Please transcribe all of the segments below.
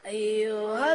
أيها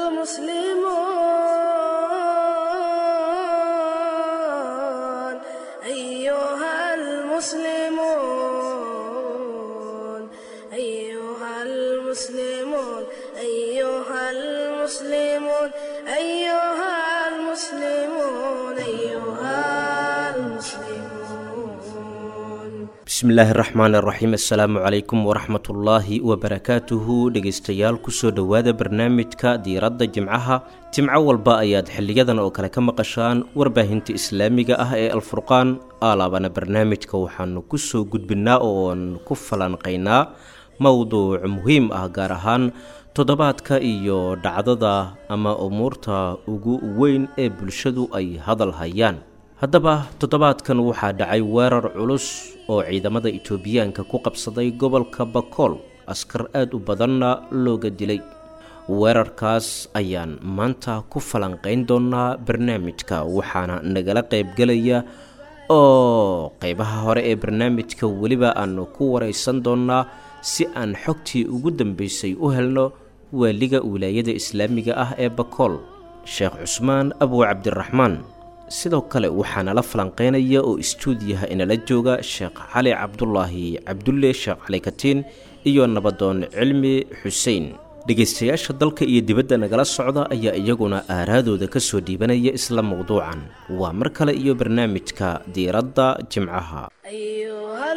المسلمون أيها المسلمون أيها المسلمون أيها المسلمون أيها المسلمون أيها المسلمون bismillaahi raxmaan raxiim assalaamu calaykum waraxmatullaahi wabarakaatuhu dhegaystayaal kusoo dhowaada barnaamijka diiradda jimcaha jimco walba ayaad xiliyadan oo kale ka maqashaan warbaahinta islaamiga ah ee alfurqaan aalaabana barnaamijka waxaanu kusoo gudbinaa ooan ku falanqaynaa mowduuc muhiim ah gaar ahaan toddobaadka iyo dhacdada ama umuurta ugu weyn ee bulshadu ay hadal hayaan haddaba toddobaadkan waxaa dhacay weerar culus oo ciidamada itoobiyaanka ku qabsaday gobolka bakool askar aada u badanna looga dilay weerarkaas ayaan maanta ku falanqayn doonaa barnaamijka waxaana nagala qaybgelaya oo qeybaha hore ee barnaamijka weliba aanu ku waraysan doonaa si aan xogtii ugu dambeysay u helno waaliga wilaayada islaamiga ah ee bakool sheekh cusmaan abu cabdiraxmaan sidoo kale waxaana la falanqeynaya oo istuudiyaha inala jooga sheekh cali cabdulaahi cabdulle sheekh cali katiin iyo nabadoon cilmi xuseen dhegaystayaasha dalka iyo dibadda nagala socda ayaa iyaguna aaraadooda ka soo dhiibanaya isla mowduucan waa mar kale iyo barnaamijka diiradda jimcaha أيها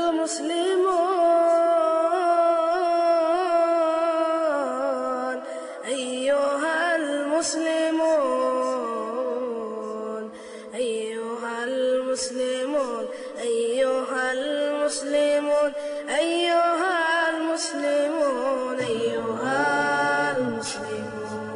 المسلمون أيها المسلمون أيها المسلمون أيها المسلمون أيها المسلمون أيها المسلمون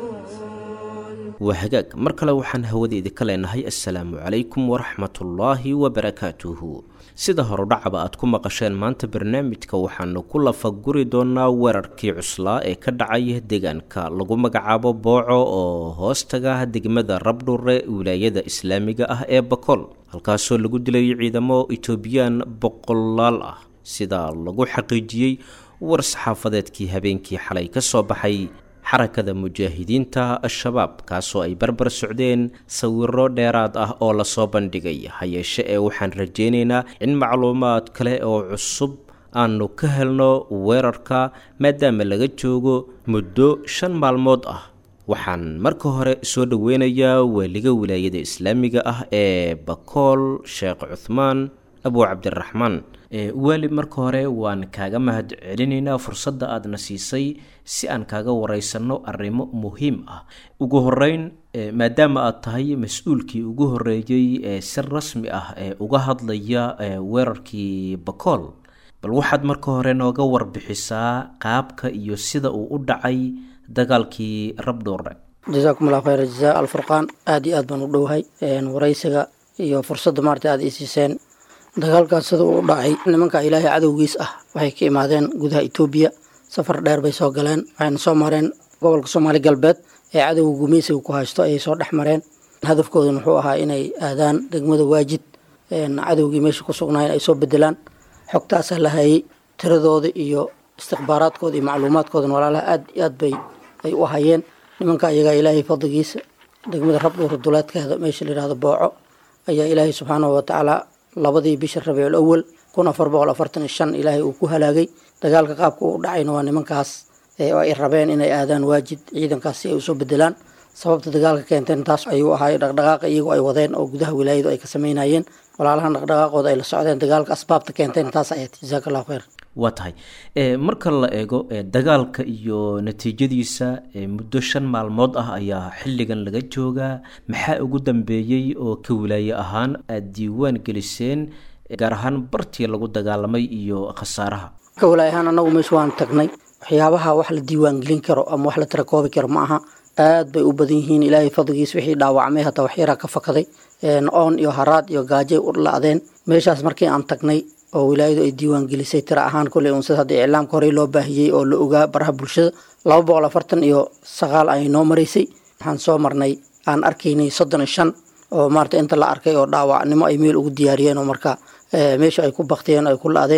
waa hagaag mar kale waxaan hawada idinka leenahay assalaamu calaykum waraxmatullaahi wabarakaatuhu sida horudhacaba aad ku maqasheen maanta barnaamijka waxaanu ku lafaguri doonaa weerarkii cuslaa ee ka dhacay deegaanka lagu magacaabo booco oo hoostaga degmada rabdhure wilaayada islaamiga ah ee bakool halkaasoo lagu dilay ciidamo itoobiyaan boqolaal ah sida lagu xaqiijiyey war saxaafadeedkii habeenkii xalay ka soo baxay xarakada mujaahidiinta al-shabaab kaasoo ay barbar socdeen sawiro dheeraad ah oo lasoo bandhigay hayeeshe ee waxaan rajaynaynaa in macluumaad kale oo cusub aanu ka helno weerarka maadaama laga joogo muddo shan maalmood ah waxaan marka hore soo dhoweynayaa waaliga wilaayada islaamiga ah ee bakool sheekh cuthmaan abu cabdiraxmaan waali marka hore waan kaaga mahad celinaynaa fursadda aadna siisay si aan kaaga wareysanno arrimo muhiim ah ugu horeyn maadaama aad tahay mas-uulkii ugu horeeyey ee si rasmi ah ee uga hadlaya weerarkii bakool bal waxaad marka hore nooga warbixisaa qaabka iyo sida uu u dhacay dagaalkii rabdhuure jasaakum allah khayr jazaa alfurqaan aada iyo aad baan u dhowahay waraysiga iyo fursadda maarta aada ii siiseen dagaalkaas sida uu dhacay nimanka ilaahay cadowgiis ah waxay ka imaadeen gudaha etoobiya safar dheer bay soo galeen waxayna soo mareen gobolka soomaali galbeed ee cadowga gumeysiga ku haysto ayay soo dhex mareen hadafkooduna wuxuu ahaa inay aadaan degmada waajid cadowgii meesha ku sugnaayeen ay soo bedelaan xogtaasaa la hayay tiradooda iyo istikhbaaraadkooda iyo macluumaadkoodana walaalaha aad iyo aad bay ay u hayeen nimanka iyagaa ilaahay fadligiisa degmada rabdhuura duleedkeeda meesha layihahdo booco ayaa ilaahay subxaanahu watacaala labadii bisha rabiicul awal kun afar boqol afartan iyo shan ilaahay uu ku halaagay dagaalka qaabka uu dhacayna waa nimankaas oo ay rabeen inay aadaan waajid ciidankaas si ay usoo bedelaan sababta dagaalka keenteen taas ayuu ahaay dhaqdhaqaaqa iyagoo ay wadeen oo gudaha wilaayadu ay ka sameynayeen walaalahan dhaqdhaqaaqooda ay la socdeen dagaalka asbaabta keenteen taas ayat jazaaka allahu khayr waa tahay marka la eego dagaalka iyo natiijadiisa muddo shan maalmood ah ayaa xilligan laga joogaa maxaa ugu dambeeyey oo ka wilaaye ahaan aada diiwaan geliseen gaar ahaan bartii lagu dagaalamay iyo khasaaraha ka walaay ahaan annagu meesha waan tagnay waxyaabaha wax la diiwaan gelin karo ama wax la tirakoobi karo ma aha aad bay u badan yihiin ilaahay fadligiis wixii dhaawacmay hataa waxyaraa ka fakaday oon iyo haraad iyo gaajay u la-deen meeshaas markii aan tagnay oo wilaayadu ay diiwaan gelisay tira ahaan kolley uun sida hadda iclaamka horey loo baahiyey oo la ogaa baraha bulshada laba boqol afartan iyo sagaal ayay noo maraysay waxaan soo marnay aan arkaynay soddon iyo shan oo maarata inta la arkay oo dhaawacnimo ay meel ugu diyaariyeen oo marka meesha ay ku baktiyeen ay ku la-deen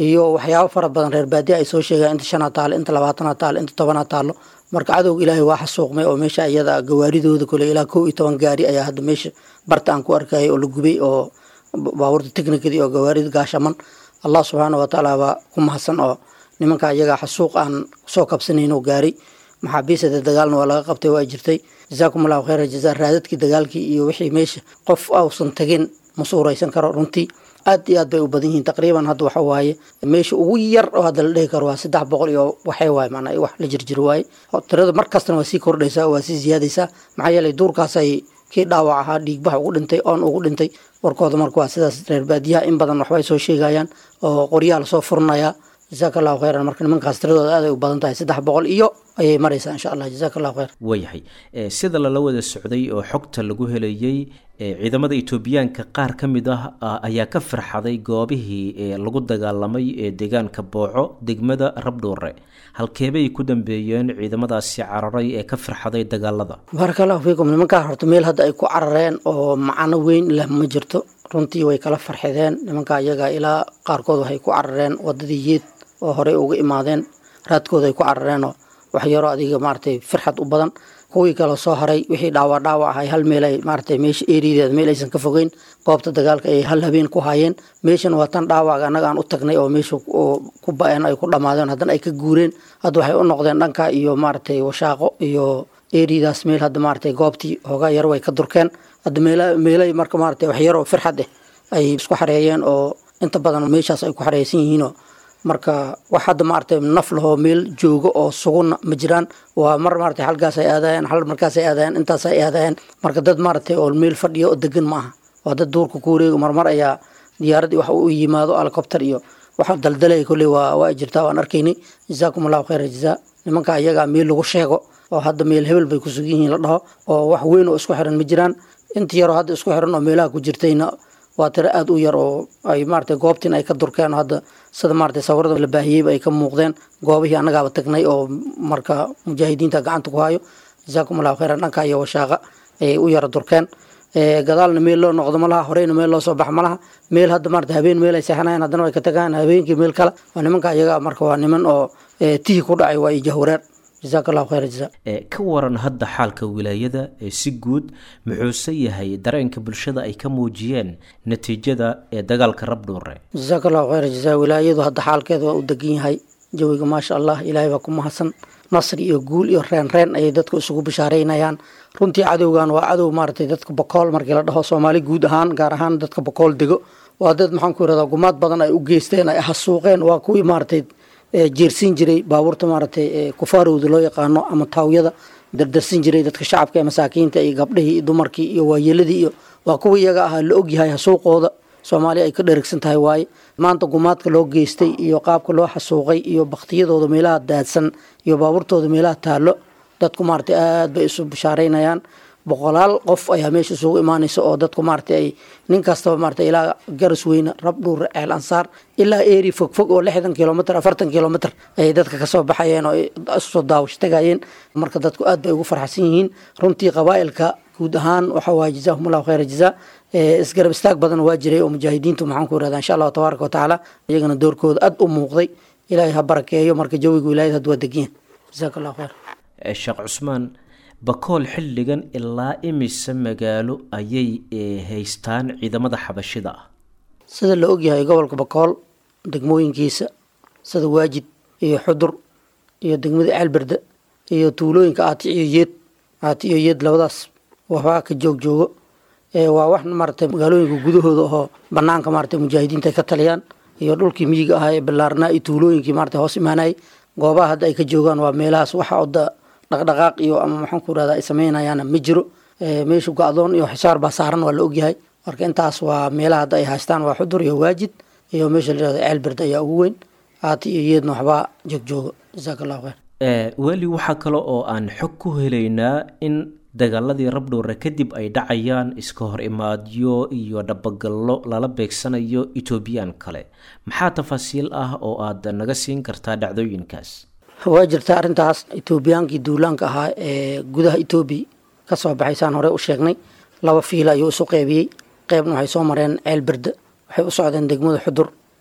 iyo waxyaabo fara badan reer baadiya ay soo sheegaan inta shanaa taalo inta labaatana taalo inta tobanaa taalo marka cadowga ilaahay waa xasuuqmay oo meesha iyada gawaaridooda kole ilaa kow iyo toban gaari ayaa hadda meesha barta aan ku arkayay oo la gubay oo baabuurta technikadii oo gawaarida gaashaman allah subxaana watacaala baa ku mahadsan oo nimanka iyagaa xasuuq aan soo kabsanayn oo gaaray maxaabiisada dagaalna waa laga qabtay waa jirtay jazaakum allahu khayra jazaa raadadkii dagaalkii iyo wixii meesha qof ausan tagin ma suuraysan karo runtii aad iyo aad bay u badan yihiin taqriiban hadda waxa waaye meesha ugu yar oo hadda la dhihi karo waa saddex boqol iyo waxay waaye maanaa wax la jirjiro waaye tirada mar kastana waa sii kordhaysaa waa sii ziyaadaysaa maxaa yeelay duurkaasay kii dhaawac ahaa dhiigbax ugu dhintay oon ugu dhintay warkooda marka waa sidaas reer baadiyaha in badan waxbay soo sheegayaan oo qoryaha lasoo furinayaa jazaaka allahu khayran marka nimankaas tiradooda aaday u badan tahay saddex boqol iyo ayay maraysaa insha allah jazaaka allahu khayr waayahay sida lala wada socday oo xogta lagu helayey ciidamada etoobiyaanka qaar ka mid ah ayaa ka farxaday goobihii lagu dagaalamay ee deegaanka booco degmada rabdhuure halkeebay ku dambeeyeen ciidamadaasi cararay ee ka farxaday dagaalada baaraka allahu fiikum nimankaa horta meel hadda ay ku carareen oo macano weyn leh ma jirto runtii way kala farxideen nimankaa iyaga ilaa qaarkood waxay ku carareen wadadii yeed oo horey uga imaadeen raadkooda ay ku carareenoo wax yaroo adiga maaragtay farxad u badan kuwii kale soo haray wixii dhaawac dhaawac ahay hal meel ay maaragtay meesha eerideeda meel aysan ka fogeyn goobta dagaalka ay hal habeen ku hayeen meeshan waa tan dhaawac annaga aan u tagnay oo meesha ku ba-een ay ku dhammaadeen haddana ay ka guureen hadda waxay u noqdeen dhanka iyo maaragtay washaaqo iyo eeridaas meel hadda maaragtay goobtii hoogaa yar way ka durkeen hadda meel meelay marka maaragtay wax yaroo farxad eh ay isku xareeyeen oo inta badan meeshaas ay ku xareysan yihiinoo marka wax hadda maaragtay naf lahoo meel joogo oo suguna ma jiraan waa mar maaragtay halkaas ay aadayeen hal markaas ay aadayeen intaas ay aadayeen marka dad maaragtay oo meel fadhiya oo degan ma aha waa dad duurka ku wareega marmar ayaa diyaaradii wax u yimaado helicopter iyo waxa daldalaya kolley waa waa jirtaa waan arkaynay jazaakum allahu khayra jazaa nimanka iyagaa meel lagu sheego oo hadda meel hebel bay ku sugan yihiin la dhaho oo wax weyn oo isku xiran ma jiraan inta yaroo hadda isku xiran oo meelaha ku jirtayna waa tiro aada u yar oo ay maaragtay goobtiin ay ka durkeen oo hadda sida maaragtay sawirada la baahiyeyba ay ka muuqdeen goobihii annagaaba tagnay oo marka mujaahidiinta gacanta ku hayo jazaakum allahu khayran dhanka iyo washaaqa ayay u yara durkeen gadaalna meel loo noqdo malaha horeyna meel loo soo bax malaha meel hadda maarata habeen meel ay seexanayan haddana way ka tagaan habeenkii meel kale waa nimanka iyaga marka waa niman oo tihi ku dhacay waa iyo jahwareer jazaaka allahu khayra jazaa ka waran hadda xaalka wilaayada ee si guud muxuuse yahay dareenka bulshada ay ka muujiyeen natiijada ee dagaalka rabdhuure jazaaka allahu khayra jazaa wilaayadu hadda xaalkeeda waa u degan yahay jawiga maasha allah ilaahay baa ku mahadsan nasri iyo guul iyo reen reen ayay dadku isugu bishaareynayaan runtii cadowgan waa cadow maaragtay dadka bokool markii la dhaho soomaali guud ahaan gaar ahaan dadka bokool dego waa dad maxaan ku irahdaa gumaad badan ay u geysteen ay hasuuqeen waa kuwii maaragtay jeersiin jiray baabuurta maaragtay kufaarowda loo yaqaano ama taawyada dardarsin jiray dadka shacabka ee masaakiinta iyo gabdhihii iyo dumarkii iyo waayeeladii iyo waa kuwa iyaga ahaa la ogyahay hasuuqooda soomaaliya ay ka dherigsan tahay waaye maanta gumaadka loo geystay iyo qaabka loo xasuuqay iyo baktiyadooda meelaha daadsan iyo baabuurtooda meelaha taallo dadku maaragtay aada bay isu bishaareynayaan boqolaal qof ayaa meesha isugu imaanaysa oo dadku maaragtay ay nin kastaba maaragtay ilaa garas weyne rabdhuur ceel ansaar ilaa eeri fog fog oo lixdan kilomitr afartan kilomitr ayay dadka kasoo baxayeen oo isusoo daawasho tagayeen marka dadku aad bay ugu farxsan yihiin runtii qabaa'ilka guud ahaan waxa waaye jazaahum allahu khayra jazaa isgarab istaag badan waa jiray oo mujaahidiintu maxaan ku irahdaa insha allahu tabaaraka watacaala iyagana doorkooda aad u muuqday ilaahay ha barakeeyo marka jawiga wilaayada hadda waa degiyan jazaaka allahu khayr sheekh cusmaan bakool xilligan ilaa imise magaalo ayay haystaan ciidamada xabashida ah sida la ogyahay gobolka bakool degmooyinkiisa sida waajid iyo xudur iyo degmada ceelberde iyo tuulooyinka aati iyo yeed aati iyo yeed labadaas waxbaa ka joog joogo waa wax maaragtay magaalooyinka gudahooda oo banaanka maaragtay mujaahidiinta ay ka taliyaan iyo dhulkii miyiga ahaa ee ballaarnaa iyo tuulooyinkii maaragtay hoos imaanayay goobaha hadda ay ka joogaan waa meelahaas waxa oda dhaqdhaqaaq iyo ama maxaan ku irahdaa ay sameynayaana ma jiro meesha go-doon iyo xisaar baa saaran waa la ogyahay marka intaas waa meelaha hadda ay haystaan waa xudur iyo waajid iyo meesha la yirahdo ceelberd ayaa ugu weyn aati iyo yeedna waxbaa joogjooga jazaaka allahu khayr weli waxaa kale oo aan xog ku helaynaa in dagaaladii rabdhuure kadib ay dhacayaan iska hor imaadyo iyo dhabagallo lala beegsanayo etoobiyaan kale maxaa tafaasiil ah oo aad naga siin kartaa dhacdooyinkaas waa jirta arrintaas etoobiyaankii duulaanka ahaa ee gudaha etoobiya ka soo baxay saan hore u sheegnay laba fiila ayuu isu qeybiyey qeybna waxay soo mareen ceel berde waxay u socdeen degmada xudur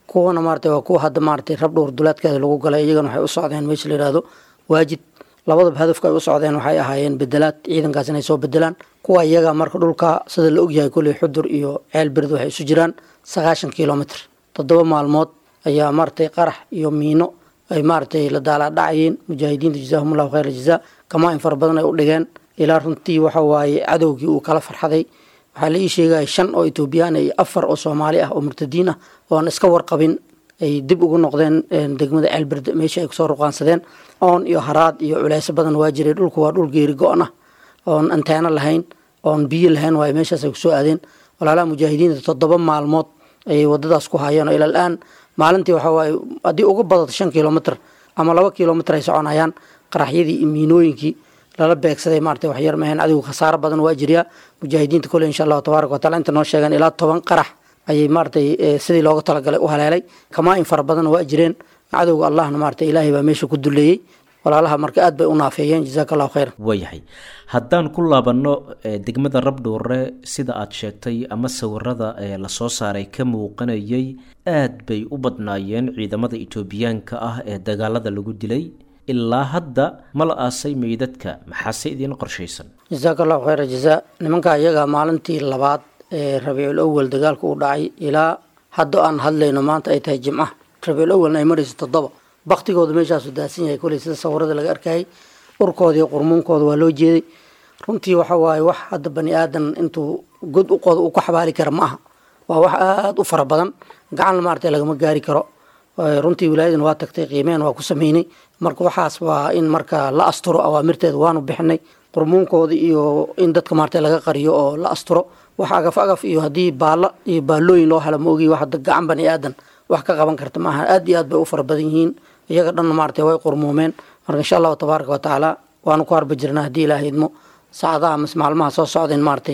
kuwana maarata waa kuwa hadda maarata rabdhowr duleedkeeda lagu galay iyagana waxay u socdeen meesha la yihahdo waajid labadaba hadafka ay u socdeen waxay ahaayeen bedelaad ciidankaas inay soo bedelaan kuwa iyaga marka dhulka sida la ogyahay kolley xudur iyo ceel bird waxay isu jiraan sagaashan kilomitr toddoba maalmood ayaa maaratay qarax iyo miino ay maaratay la daalaa dhacayeen mujaahidiinta jazaahum allahu khayr jazaa kamaa in fara badan ay u dhigeen ilaa runtii waxa waaye cadowgii uu kala farxaday waxaa la ii sheegaya shan oo etoobiyaan iyo afar oo soomaali ah oo murtadiin ah oo aan iska warqabin ay dib ugu noqdeen degmada ceelberde meesha ay kusoo ruqaansadeen oon iyo haraad iyo culeyso badan waa jiray dhulku waa dhul geeri go-on ah oon anteeno lahayn oon biyo lahayn waayo meeshaas ay kusoo aadeen walaalaha mujaahidiinta toddoba maalmood ayay wadadaas ku hayeen oo ilal aan maalintii waxa waaye haddii ugu badato shan kilomitr ama laba kilomitr ay soconayaan qaraxyadii iyo miinooyinkii lala beegsaday maarata waxyar maheen adigu khasaaro badan waa jiryaa mujaahidiinta kole insha allahu tabaaraka watacala inta noo sheegeen ilaa toban qarax ayay maaratay sidii looga talagalay u haleelay kamaa in fara badan waa jireen cadowga allahna maarata ilaahay baa meesha ku duleeyey walaalaha marka aad bay u naafeeyeen jazaaka allahu khayran waayahay haddaan ku laabanno degmada rabdhuure sida aad sheegtay ama sawirada lasoo saaray ka muuqanayay aad bay u badnaayeen ciidamada etoobiyaanka ah ee dagaalada lagu dilay ilaa hadda ma la aasay meydadka maxaase idiin qorshaysan jazaaka allahu khayra jazaa nimanka iyaga maalintii labaad ee rabiicul awal dagaalka uu dhacay ilaa hadda aan hadlayno maanta ay tahay jimca rabiicul awalna ay marayso toddoba baktigooda meeshaasu daadsan yahay koley sida sawirada laga arkayay urkooda iyo qurmuunkooda waa loo jeeday runtii waxa waaye wax hadda bani aadan intuu god u qodo uu ku xabaali kara ma aha waa wax aada u fara badan gacan maarata lagama gaari karo runtii wilaayadan waa tagtay qiimeen waa ku sameynay marka waxaas waa in marka la asturo awaamirteeda waanu bixinay qurmuunkooda iyo in dadka maarata laga qariyo oo la asturo wax agaf agaf iyo haddii baalla iyo baallooyin loo helo ma ogi wax gacan bani aadan wax ka qaban karta maaha aad iyo aad bay u fara badan yihiin iyaga dhanna maarata way qurmuumeen marka insha allahu tabaaraka watacaala waanu ku harba jirnaa haddii ilaaha idmo saacadaha mas maalmaha soo socdeen maaratay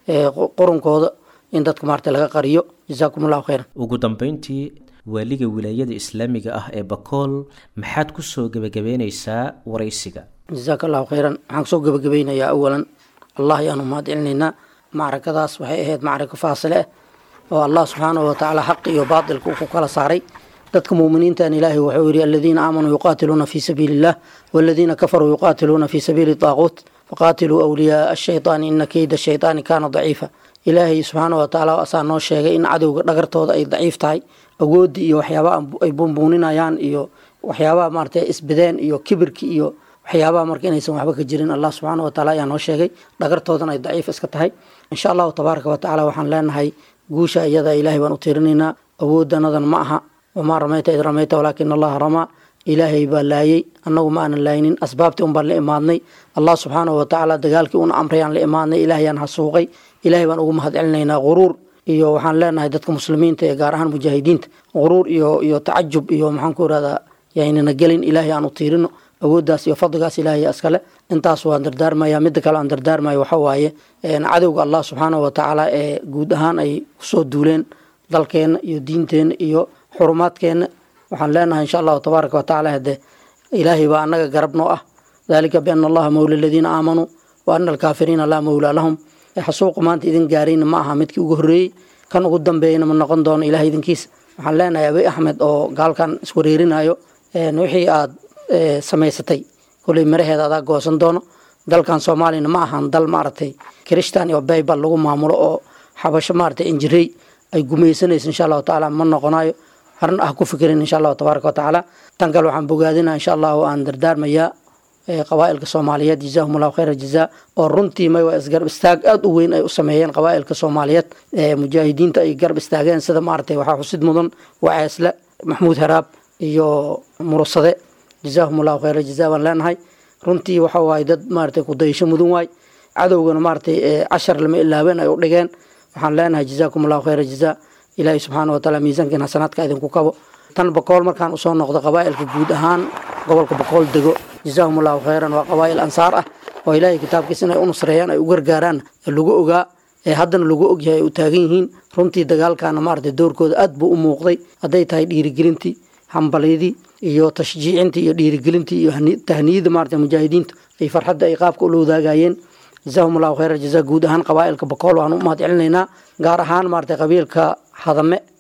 qurunkooda in dadka maarata laga qariyo jazaakum allahu khayran ugu dambeyntii waaliga wilaayada islaamiga ah ee bakool maxaad kusoo gebagabeyneysaa waraysiga jazaaka allahu khayran waxaan kusoo gebagabeynayaa awalan allah ayaanu mahad celinaynaa macrakadaas waxay ahayd macrako faasile ah oo allah subxaanahu watacaala xaqi iyo baatilka uu ku kala saaray dadka muuminiintan ilaahay wuxuu yidhi aladiina aamanuu yuqaatiluuna fii sabiili illah waladiina kafaruu yuqaatiluuna fii sabiili daaquut faqaatiluu awliyaaa ashaytaani ina keyda shaytaani kaana daciifa ilaahay subxaanahu watacaala asaa noo sheegay in cadowga dhagartooda ay daciif tahay awoodii iyo waxyaabaha ay buunbuuninayaan iyo waxyaabaha maarata isbideen iyo kibirki iyo waxyaabaha marka inaysan waxba ka jirin allah subxaana wataala ayaa noo sheegay dhagartoodan ay daciif iska tahay insha allahu tabaaraka watacaala waxaan leenahay guusha iyada ilaahay baan u tiirinaynaa awoodanadan ma aha wamaa ramayta id ramayta walaakina allaha ramaa ilaahay baa laayey annagu ma aanan laaynin asbaabtii un baan la imaadnay allah subxaanahu watacaala dagaalkii una amrayaan la imaadnay ilaahayaan hasuuqay ilaahay baan ugu mahad celinaynaa quruur iyo waxaan leenahay dadka muslimiinta ee gaar ahaan mujaahidiinta quruur iyo iyo tacajub iyo maxaan ku irahdaa yaynana gelin ilaahay aan u tiirino awooddaas iyo fadligaas ilaahay askale intaas waan dardaarmaya midda kale aan dardaarmayo waxa waaye cadowga allah subxaanahu watacaala ee guud ahaan ay kusoo duuleen dalkeenna iyo diinteenna iyo xurumaadkeenna waxaan leenahay insha allahu tabaaraka watacaala hade ilaahay baa annaga garab noo ah dalika biana allaha mawla aladiina aamanuu wa ana alkaafiriina laa mawlaa lahum xasuuqa maanta idin gaarayna ma aha midkii ugu horreeyey kan ugu dambeeyana ma noqon doono ilahay idinkiisa waxaan leenahay abi axmed oo gaalkan iswareerinayo wixii aad samaysatay koley maraheeda adaa goosan doono dalkan soomaaliyana ma ahan dal maaragtay kirishtan iyo baybal lagu maamulo oo xabasho maaragtay injirey ay gumaysanayso insha allahu tacaala ma noqonayo harna ah ku fikirin insha allahu tabaaraka watacaala tan kale waxaan bogaadinaa insha allahu aan dardaarmayaa qabaa'ilka soomaaliyeed jazaahum allahu khayra jazaa oo runtii may waa isgarab istaag aada u weyn ay u sameeyeen qabaa'ilka soomaaliyeed mujaahidiinta ay garab istaageen sida maaragtay waxaa xusid mudan waceesle maxmuud haraab iyo murusade jazaahum allahu khayra jazaa baan leenahay runtii waxa waaye dad maaragtay kudayasho mudan waay cadowgana maaragtay cashar lama ilaabeen ay u dhigeen waxaan leenahay jazaakum allahu khayra jazaa ilaahay subxaana wataala miisaankiin xasanaadka idinku kabo tan bakool markaan usoo noqdo qabaa'ilka guud ahaan gobolka bakool dego jazaahum allahu khayran waa qabaa'il ansaar ah oo ilaahay kitaabkiisa inay u nusreeyaan ay u gargaaraan lagu ogaa ee haddana lagu ogyahay ay u taagan yihiin runtii dagaalkana maaragtay doorkooda aad buu u muuqday hadday tahay dhiirigelintii hambalyadii iyo tashjiicintii iyo dhiirigelintii iyo tahniyada maaragtay mujaahidiinta ay farxadda ay qaabka ula wadaagayeen jazaahum allahu khayra jazaa guud ahaan qabaa'ilka bakool waan u mahad celinaynaa gaar ahaan maaragtay qabiilka hadame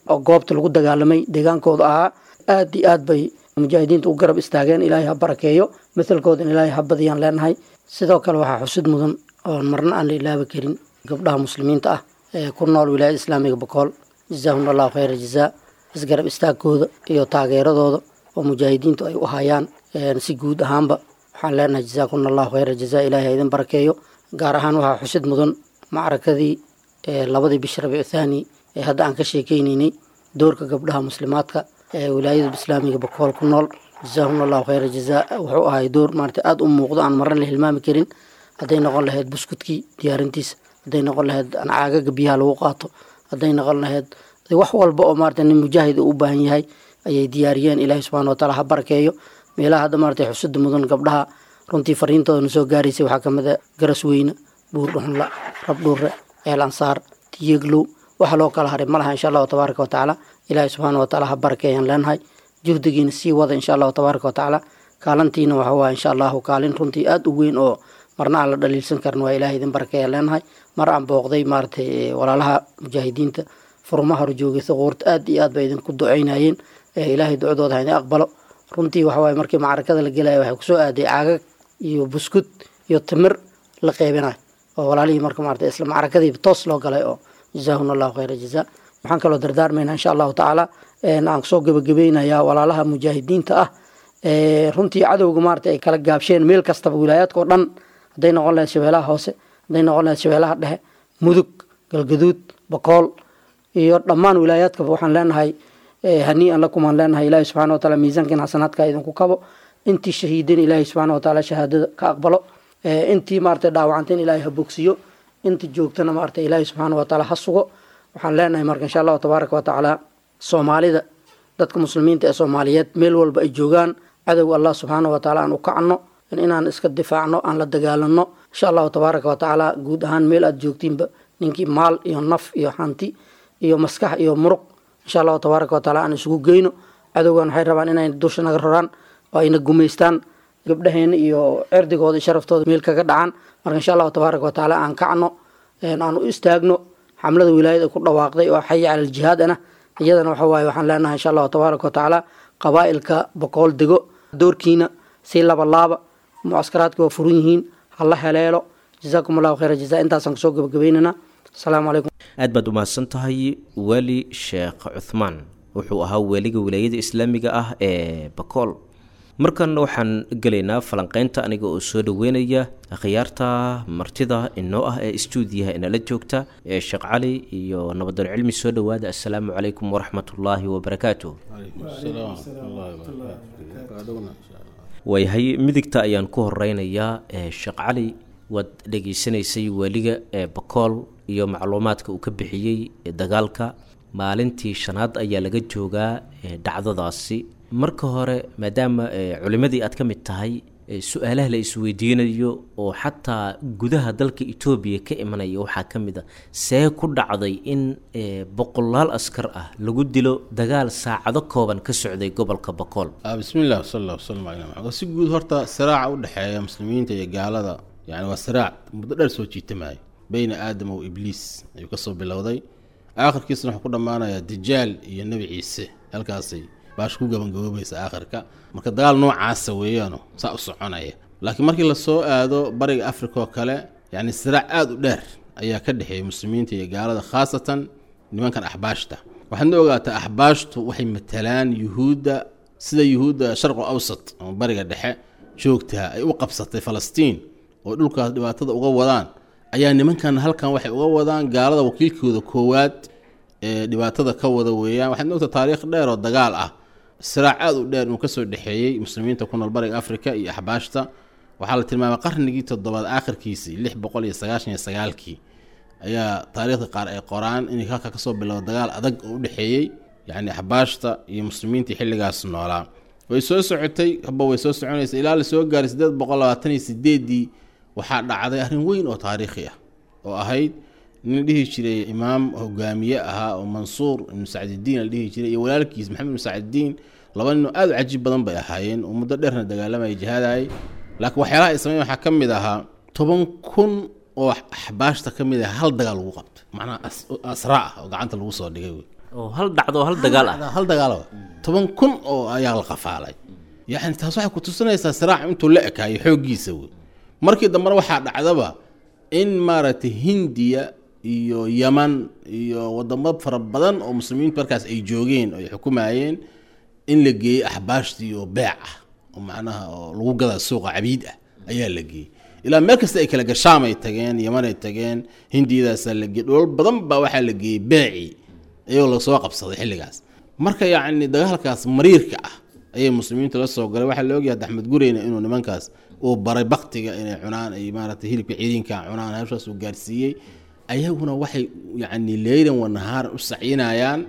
oo goobta lagu dagaalamay deegaankooda ahaa aad iyo aad bay mujaahidiinta u garab istaageen ilaahay ha barakeeyo mathalkooda in ilaahay ha badiyaan leenahay sidoo kale waxaa xusid mudan oon marna aan la ilaabi karin gabdhaha muslimiinta ah ee ku nool wilaayada islaamiga bokool jazaahum allahu khayra jazaa isgarab istaagkooda iyo taageeradooda oo mujaahidiintu ay u hayaan si guud ahaanba waxaan leenahay jazaakuna allahu khayra jazaa ilaahay ha idin barakeeyo gaar ahaan waxaa xusid mudan macrakadii labadii bish rabiicu thaani ee hadda aan ka sheekeyneynay doorka gabdhaha muslimaadka ee wilaayada islaamiga bokool ku nool jazaahum allahu khayra jazaa wuxuu ahay door maarata aada u muuqdo aan marna la hilmaami karin hadday noqon lahayd buskudkii diyaarintiisa hadday noqon lahayd caagaga biyaha lagu qaato hadday noqon lahayd wax walba oo maarata nin mujaahid uu u baahan yahay ayay diyaariyeen ilaahay subxana wataala ha barakeeyo meelaha hadda maarata xusida mudan gabdhaha runtii fariintoodana soo gaaraysay waxaa kamid a garas weyne buur dhuxunla rabdhuure eel ansaar tiyeglow waxa loo kala haray malaha insha allahu tabaaraka watacaala ilaahay subxaana wataala ha barakeeyaan leenahay juhdigiina sii wada insha allahu tabaaraka watacaala kaalantiina waxa waa insha allahu kaalin runtii aada u weyn oo marna aan la dhaliilsan karin waa ilahay idin barakeeyaan leenahay mar aan booqday maaratay walaalaha mujaahidiinta furmaha horjoogay thuquurta aad iyo aad bay idinku duceynayeen ilaahay ducadooda ha idin aqbalo runtii waxawaaye markii macrakada la gelaya waxay kusoo aaday caagag iyo buskud iyo timir la qeybinayo oo walaalihii marka maarata isla macrakadiiba toos loo galay oo jazaahuna allahu khayra jazaa waxaan kaloo dardaarmaynaa insha allahu tacaala aan kusoo gebagabeynayaa walaalaha mujaahidiinta ah runtii cadowga maarata ay kala gaabsheen meel kastaba wilaayaadka oo dhan hadday noqon lahayd shabeelaha hoose hadday noqon lahayd shabeelaha dhexe mudug galgaduud bakool iyo dhammaan wilaayaadkaba waxaan leenahay hanii-an lakum aan leenahay ilaahi subxana wataala miisaankiin xasanaadka idinku kabo intii shahiidin ilaahi subxaana wataala shahaadada ka aqbalo intii maarata dhaawacanteen ilaahay ha bogsiyo inta joogtana maarata ilaahi subxaana wataala ha sugo waxaan leenahay marka insha allahu tabaaraka watacaala soomaalida dadka muslimiinta ee soomaaliyeed meel walba ay joogaan cadowga allah subxaana wataala aan u kacno inaan iska difaacno aan la dagaalano insha allahu tabaaraka watacaala guud ahaan meel aad joogtiinba ninkii maal iyo naf iyo hanti iyo maskax iyo muruq insha allahu tabaaraka wataala aan isugu geyno cadowgan waxay rabaan inay dusha naga roraan oo ayna gumaystaan gabdhaheena iyo cirdigooda iyo sharaftooda meel kaga dhacaan marka insha allahu tabaaraka watacaala aan kacno aan u istaagno xamlada wilaayada ku dhawaaqday oo xayi cala aljihaadana iyadana waxa waaye waxaan leenahay insha allahu tabaaraka watacaala qabaa'ilka boqool dego doorkiina si laba laaba mucaskaraadka waa furan yihiin hala heleelo jazaakum allahu khayra jazaa intaasaan kusoo gabagabeynana asalaamu calaykum aad baad umahadsan tahay weli sheekh cuthmaan wuxuu ahaa weliga wilaayada islaamiga ah ee bakool markan waxaan gelaynaa falanqeynta aniga oo soo dhaweynaya akhyaarta martida inoo ah ee istuudiyaha inala joogta ee sheekh cali iyo nabadoon cilmi soo dhowaada assalaamu calaykum waraxmatullaahi wabarakaatu waayahay midigta ayaan ku horeynayaa sheekh cali waad dhegeysanaysay weliga ee bakool iyo macluumaadka uu ka bixiyey dagaalka maalintii shanaad ayaa laga joogaa dhacdadaasi marka hore maadaama culimadii aad ka mid tahay su-aalaha la isweydiinayo oo xataa gudaha dalka etoobiya ka imanaya waxaa ka mid a see ku dhacday in boqolaal askar ah lagu dilo dagaal saacado kooban ka socday gobolka bakool bismillahi wasala allah wasalam calaa maxamed si guud horta siraaca u dhexeeya muslimiinta iyo gaalada yani waa siraac muddo dheer soo jiitamaaya beyna aadam o ibliis ayuu kasoo bilowday aakhirkiisna wuxuu ku dhammaanayaa dijaal iyo nebi ciise halkaasay baash ku gabangaboobaysa aakhirka marka dagaal noocaasa weeyaano saa u soconaya laakiin markii lasoo aado bariga africa oo kale yacni siraac aada u dheer ayaa ka dhexeeya muslimiinta iyo gaalada khaasatan nimankan axbaashta waxaadna ogaataa axbaashtu waxay matalaan yuhuudda sida yuhuudda sharqu awsat ama bariga dhexe joogtaa ay u qabsatay falastiin oo dhulkaas dhibaatada uga wadaan ayaa nimankan halkan waxay uga wadaan gaalada wakiilkooda koowaad ee dhibaatada ka wada weeyaan waxaad moogta taariikh dheer oo dagaal ah siraac aada u dheer inuu kasoo dhexeeyey muslimiinta ku nool bariga africa iyo axbaashta waxaa la tilmaamay qarnigii toddobaad aakhirkiisii lix boqol iyo sagaashan iyo sagaalkii ayaa taariikhda qaar ay qoraan inay halka kasoo bilowda dagaal adag oo u dhexeeyey yacni axbaashta iyo muslimiintii xilligaas noolaa way soo socotay haba way soo soconaysa ilaa la soo gaaray siddeed boqol labaatan iyo sideedii waxaa dhacday arrin weyn oo taariikhi ah oo ahayd nin dhihi jiray imaam hogaamiye ahaa oo mansuur ibnu sacdidiin la dhihi jiray iyo walaalkiis maxamed ibnu sacdidiin laba nin oo aada u cajiib badan bay ahaayeen oo muddo dheerna dagaalamaya jihaadayay laakiin waxyaalaha ay sameyn waxaa ka mid ahaa toban kun oo axbaashta ka mid ah hal dagaal lagu qabto macnaha asraa ah oo gacanta lagu soo dhigay wey oo hal dhacdo oo hal dagaal ah hal dagaal ah. toban kun oo ayaa la qafaalay yani taas waxay ku tusinaysaa siraac intuu la ekaayo xooggiisa wey markii dambena waxaa dhacdaba in maaragtay hindiya iyo yaman iyo wadamo fara badan oo muslimiintu markaas ay joogeen oo ay xukumayeen in la geeyey axbaashtii oo beec ah oo macnaha oo lagu gadaa suuqa cabiid ah ayaa la geeyey ilaa meel kasta ay kala gashaam ay tageen yaman ay tageen hindiyadaasaa la geeyey dholal badan baa waxaa la geeyey beecii iyagoo lasoo qabsaday xilligaas marka yacni dagaalkaas mariirka ah ayay muslimiintu la soo galay waxaa la ogyahay axmed gureyna inuu nimankaas uu baray baktiga inay cunaan ay maaragtay hilibka ciidinka cunaan hawshaas uu gaarsiiyey ayaguna waxay yacni leylan wa nahaaran u sacyinayaan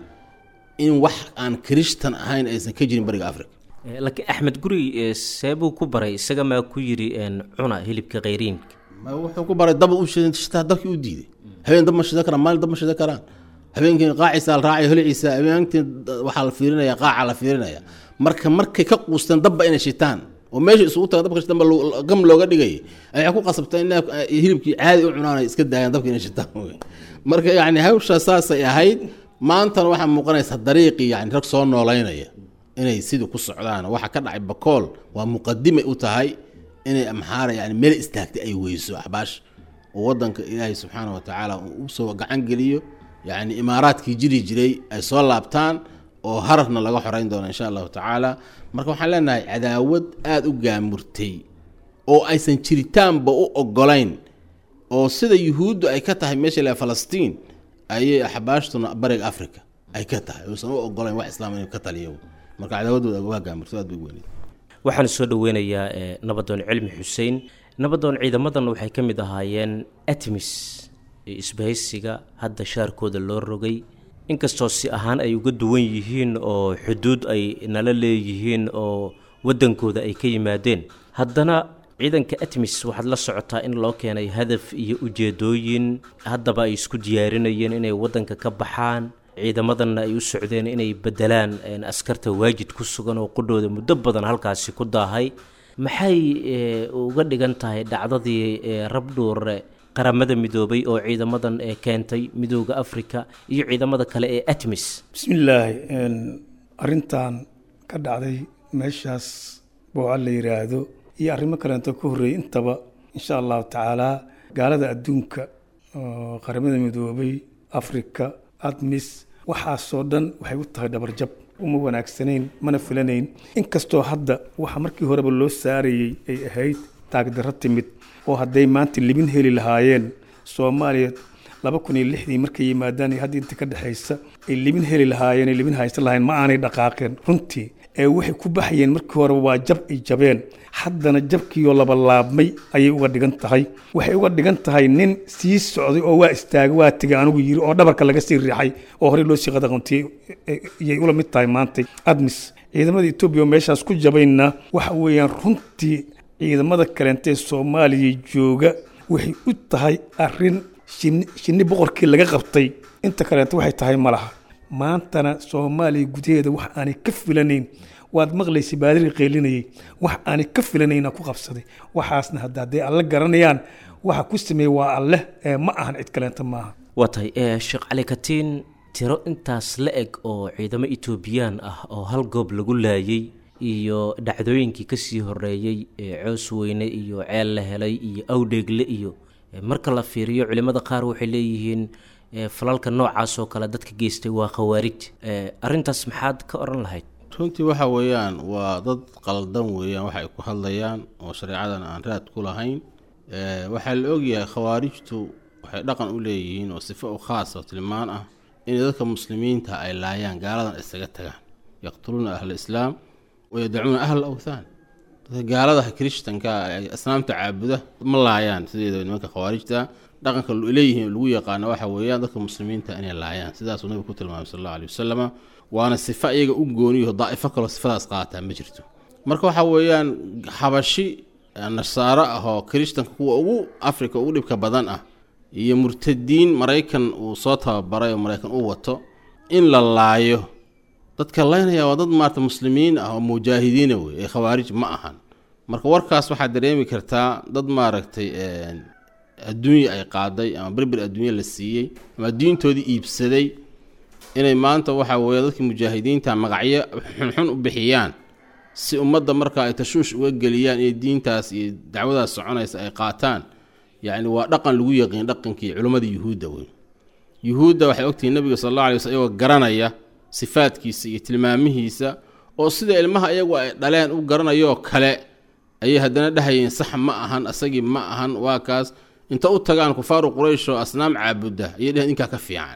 in wax aan kirishtan ahayn aysan ka jirin bariga africa Eh, laakiin axmed guri eh, seebuu ku baray isaga maa ku yidhi een, cuna hilibka khayriinka ma wuxuu ku baray daba u shidan shitaa dalkii u diiday habeen dab ma shidan karaan maalin dab ma shidan karaan habeenkii qaaciisa la raacaya holiciisa habeenkii waxaa la fiirinaya qaaca la fiirinaya marka markay ka quusteen dabba inay shitaan oo meesha isugu tagaan dabka shitaan ba lo- gam looga dhigay ayay ku qasabtay in hilibkii caadi u cunaan ay iska daayaan dabka inay shitaan wey marka yacni hawshaa saasay ahayd maantana waxaa muuqanaysa dariiqii yani rag soo noolaynaya inay sidii ku socdaan waxa ka dhacay bakool waa muqadimay u tahay inay amxaara yani meel istaagtay ay weyso axbaash oo wadanka ilaahay subxaana wa tacaala uu usoo gacan geliyo yani imaaraadkii jiri jiray ay soo laabtaan oo hararna laga xoreyn doono insha allahu tacaala marka waxaan leenahay cadaawad aada u gaamurtay oo aysan jiritaanba u ogolayn oo sida yuhuuddu ay ka tahay meesha la falastiin ayay axbaashtuna bariga africa ay ka tahay uusan u ogolayn wax islaam inuu ka taliyo marka cadaawadooda waa gaamurto aad bay u weyneed waxaan soo dhoweynayaa eh, nabadoon cilmi xuseen nabadoon ciidamadan waxay ka mid ahaayeen atmis ee isbahaysiga hadda shaarkooda loo rogay inkastoo si ahaan ay uga duwan yihiin oo xuduud ay nala leeyihiin oo waddankooda ay ka yimaadeen haddana ciidanka atmis waxaad la socotaa in loo keenay hadaf iyo ujeedooyin haddaba ay isku diyaarinayeen inay waddanka ka baxaan ciidamadanna ay u socdeen inay bedelaan een, askarta waajid ku sugan oo qudhooda muddo badan halkaasi ku daahay maxay eh, uga dhigan tahay dhacdadii eh, rabdhuure qaramada midoobay oo ciidamadan ee keentay midooda africa iyo ciidamada kale ee atmis bismillaahi een, arrintan ka dhacday meeshaas booca la yidhaahdo iyo arrimo kaleento ka horreeyay intaba insha allahu tacaalaa gaalada adduunka oo qaramada midoobay afrika admis waxaasoo dhan waxay u tahay dhabarjab uma wanaagsanayn mana filanayn inkastoo hadda waxa markii horeba loo saarayey ay ahayd taagdarro timid oo hadday maanta libin heli lahaayeen soomaaliya laba kun iyo lixdii markay yimaadaan iyo hadda inta ka dhexaysa ay libin heli lahaayeen ay libin haysan lahayn ma aanay dhaqaaqeen runtii ee waxay ku baxayeen markii hore waa jab ay jabeen haddana jabkiioo laba laabmay ayay uga dhigan tahay waxay uga dhigan tahay nin sii socday oo waa istaagay waa tegay anigu yiri oo dhabarka laga sii riixay oo horey loo sii qadaqantiyey iyay ula mid tahay maantay admis ciidamada etoobiya oo meeshaas ku jabayna waxa weeyaan runtii ciidamada kaleenta ee soomaaliya jooga waxay u tahay arrin shinni shinni boqorkii laga qabtay inta kaleenta waxay tahay ma laha maantana soomaaliya gudaheeda wax aanay ka filanayn waad maqlaysay baadiri qeylinayay wax aanay ka filanayna ku qabsaday waxaasna hadda hadday alle garanayaan waxa ku sameeyey waa alleh ee ma ahan cid kaleenta maaha waa tahay eh, sheekh cali katiin tiro intaas la eg oo ciidamo etoobiyaan ah oo hal goob lagu laayay iyo dhacdooyinkii kasii horeeyey ee coos weyne iyo ceel la helay iyo awdheegle iyo eh, marka la fiiriyo culimmada qaar waxay leeyihiin eh, falalka noocaas oo kale dadka geystay waa khawaarij Eh, arrintaas maxaad ka odhan lahayd runtii waxa weeyaan waa dad qaldan weeyaan waxa ay ku hadlayaan oo shareecadan aan raad ku lahayn Eh, waxaa la ogyahay khawaarijtu waxay dhaqan u leeyihiin oo sifo u khaas oo tilmaan ah inay dadka muslimiinta ay laayaan gaaladan isaga tagaan yaqtuluuna ahla islaam wayadacuuna ahla awthaan dadka gaalada kirishtanka ay asnaamta caabuda ma laayaan sideeda nimanka khawaarijta dhaqanka leeyihiin lagu yaqaano waxa weeyaan dadka muslimiinta inay laayaan sidaasuu nabigu ku tilmaamay sal allahu alih wasalama waana sifo iyaga u gooniyaho daa'ifo kaloo sifadaas qaataa ma jirto marka waxa weeyaan xabashi nasaaro ah oo kirishtanka kuwa ugu afrika ugu dhibka badan ah iyo murtadiin maraykan uu soo tababaray oo maraykan u wato in la laayo dadka laynaya waa dad maarata muslimiin ah oo mujaahidiina wey ee khawaarij ma ahan marka warkaas waxaad dareemi kartaa dad maaragtay adduunya ay qaaday ama berber adduunya la siiyey ama diintoodii iibsaday inay maanta waxa weeye dadkii mujaahidiinta magacyo xunxun u bixiyaan si ummadda marka ay tashuush uga geliyaan iyo diintaas iyo dacwadaas soconaysa ay qaataan yacni waa dhaqan lagu yaqiin dhaqankii culimmada yuhuudda wey yuhuudda waxay ogtihiin nabiga sal alla alay wasl iyagoo garanaya sifaadkiisa iyo tilmaamihiisa oo sida ilmaha iyagu ay dhaleen u garanayoo kale ayay haddana dhahayeen sax ma ahan asagii ma ahan waa kaas inta u tagaan kufaaru quraysh oo asnaam caabudda ayay dheheen inkaa ka fiican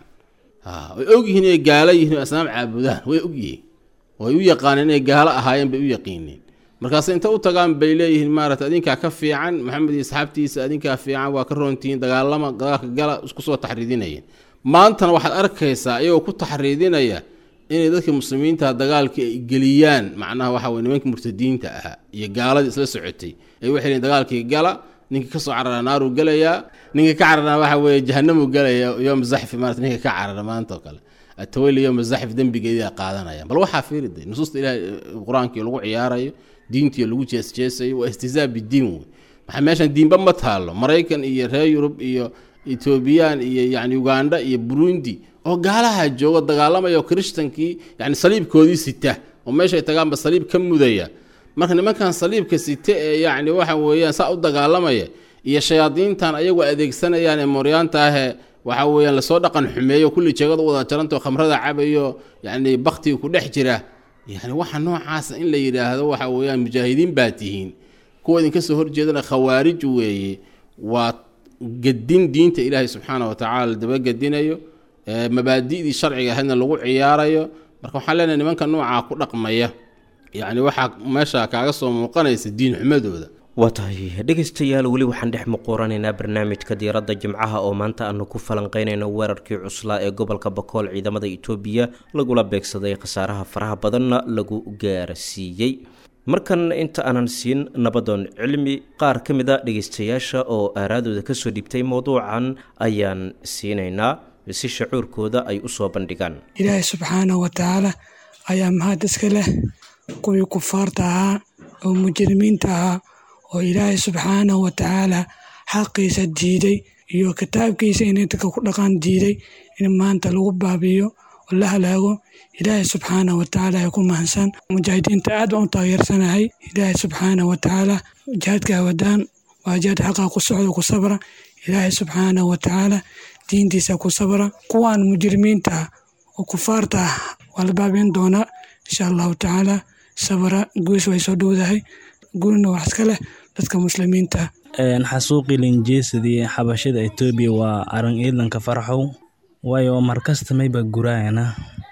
way ogyihiin inay gaalo yihiin oo asnaam caabudaan way ogyihiin way u yaqaaneen inay gaalo ahaayeen bay u yaqiineen markaase inta u tagaan bay leeyihiin maarata adinkaa ka fiican maxamed iyo asxaabtiisa adinkaa fiican waa ka roontihiin dagaalama dagaalka gala isku soo taxriidinayeen maantana waxaad arkaysaa iyagoo ku taxriidinaya inay dadka muslimiinta dagaalkii ay geliyaan macnaha waxa weye nimankii murtadiinta ahaa iyo gaaladii isla socotay ay waxay leeyiin dagaalkii gala ninkii kasoo carara naaruu gelayaa ninkii ka carara waxa weeye jahanamuu gelaya yooma zaxfi maarata ninka ka carara maanta oo kale atawali yooma zaxif dembigeedaa qaadanaya bal waxaa fiirida nusuusta ilahay qur-aankii lagu ciyaarayo diintii lagu jeesjeesayo waa istihzaa bidiin wey maxaa meeshan diinba ma taalo maraykan iyo reer yurub iyo etoobiyaan iyo yani uganda iyo burundi oo gaalaha jooga dagaalamaya oo krishtankii yani saliibkoodii sita oo meeshay tagaanba saliib ka mudaya marka nimankan saliibka sita ee yani waxa weeyaan saa u dagaalamaya iyo shayaadiintan ayagu adeegsanayaan ee mooryaanta ahee waxa weeyaan lasoo dhaqan xumeeyo kulli jeegada u wada jarantao khamrada cabayo yani baktiga ku dhex jira yani waxa noocaasa in la yidhaahdo waxa weeyaan mujaahidiin baa tihiin kuwa idinka soo horjeedana khawaarij weeye waa gedin diinta ilaahay subxaana wa tacala la dabagedinayo mabaadi'dii sharciga ahaydna lagu ciyaarayo marka waxaan leenahay nimanka noocaa ku dhaqmaya yacni waxaa meesha kaaga soo muuqanaysa diin xumadooda waa tahay dhegaystayaal weli waxaan dhex muquuranaynaa barnaamijka diiradda jimcaha oo maanta aanu ku falanqeynayno weerarkii cuslaa ee gobolka bakool ciidamada itoobiya lagula beegsaday khasaaraha faraha badanna lagu gaarsiiyey markan inta aanan siin nabadoon cilmi qaar ka mid a dhegaystayaasha oo aaraadooda kasoo dhibtay mowduucan ayaan siinaynaa si shacuurkooda ay usoo bandhigaan ilaahay subxaanahu wa tacaala ayaa mahad iska leh kuwii kufaarta ahaa oo mujrimiinta ahaa oo ilaahay subxaanahu wa tacaala xaqiisa diiday iyo kitaabkiisa inay dadka ku dhaqan diiday in maanta lagu baabiyo oo la halaago ilaahay subxaanahu wa tacaala ay ku mahadsan mujaahidiinta aad baan u taageersanahay ilaahay subxaanahu wa tacaala jihaadka wadaan waa jihaad xaqa ku socda ku sabra ilaahay subxaanahu wa tacaala diintiisa ku sabra kuwaan mujrimiinta oo kufaarta ah waa la baabiin doonaa insha allahu tacaala sabra guus way soo dhowdahay guulna wax iska leh dadka muslimiinta xasuuqii linjeesadii xabashada etoobiya waa aran ciidanka farxow waayo markasta mayba guraayana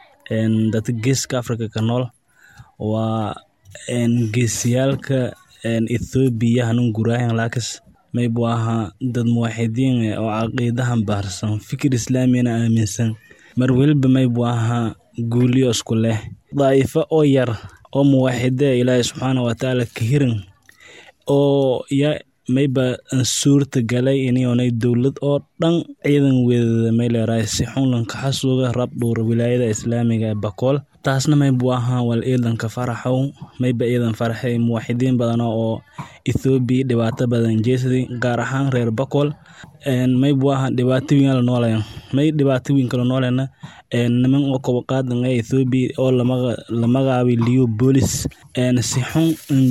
dadka geeska africa ka nool waa geesiyaalka ethoobiya hanun guraayan laakis maybu ahaa dad muwaxidiin oo caqiidahan baarsan fikir islaamiyana aaminsan mar weliba maybu ahaa guuliyo isku leh daa'ifo oo yar oo muwaxide ilaahay subxaana watacaala ka hiran oo ya mayba suurta galay inionay dowlad oo dhan ciidan weedada may leerahay si xunlanka xasuuga rabdhuur wilaayada islaamiga ee bakool taasna maybu ahaa wal ciidanka faraxow mayba ciidan faraxay muwaxidiin badan oo ethoobiya dhibaato badan jeesaday gaar ahaan reer bakool maybu ahaa dhibaato wiin la noolayan may dhibaato wiin kala noolena niman oo kobo qaadan ee ethoobiya oo la magacaabay liyo boolis si xun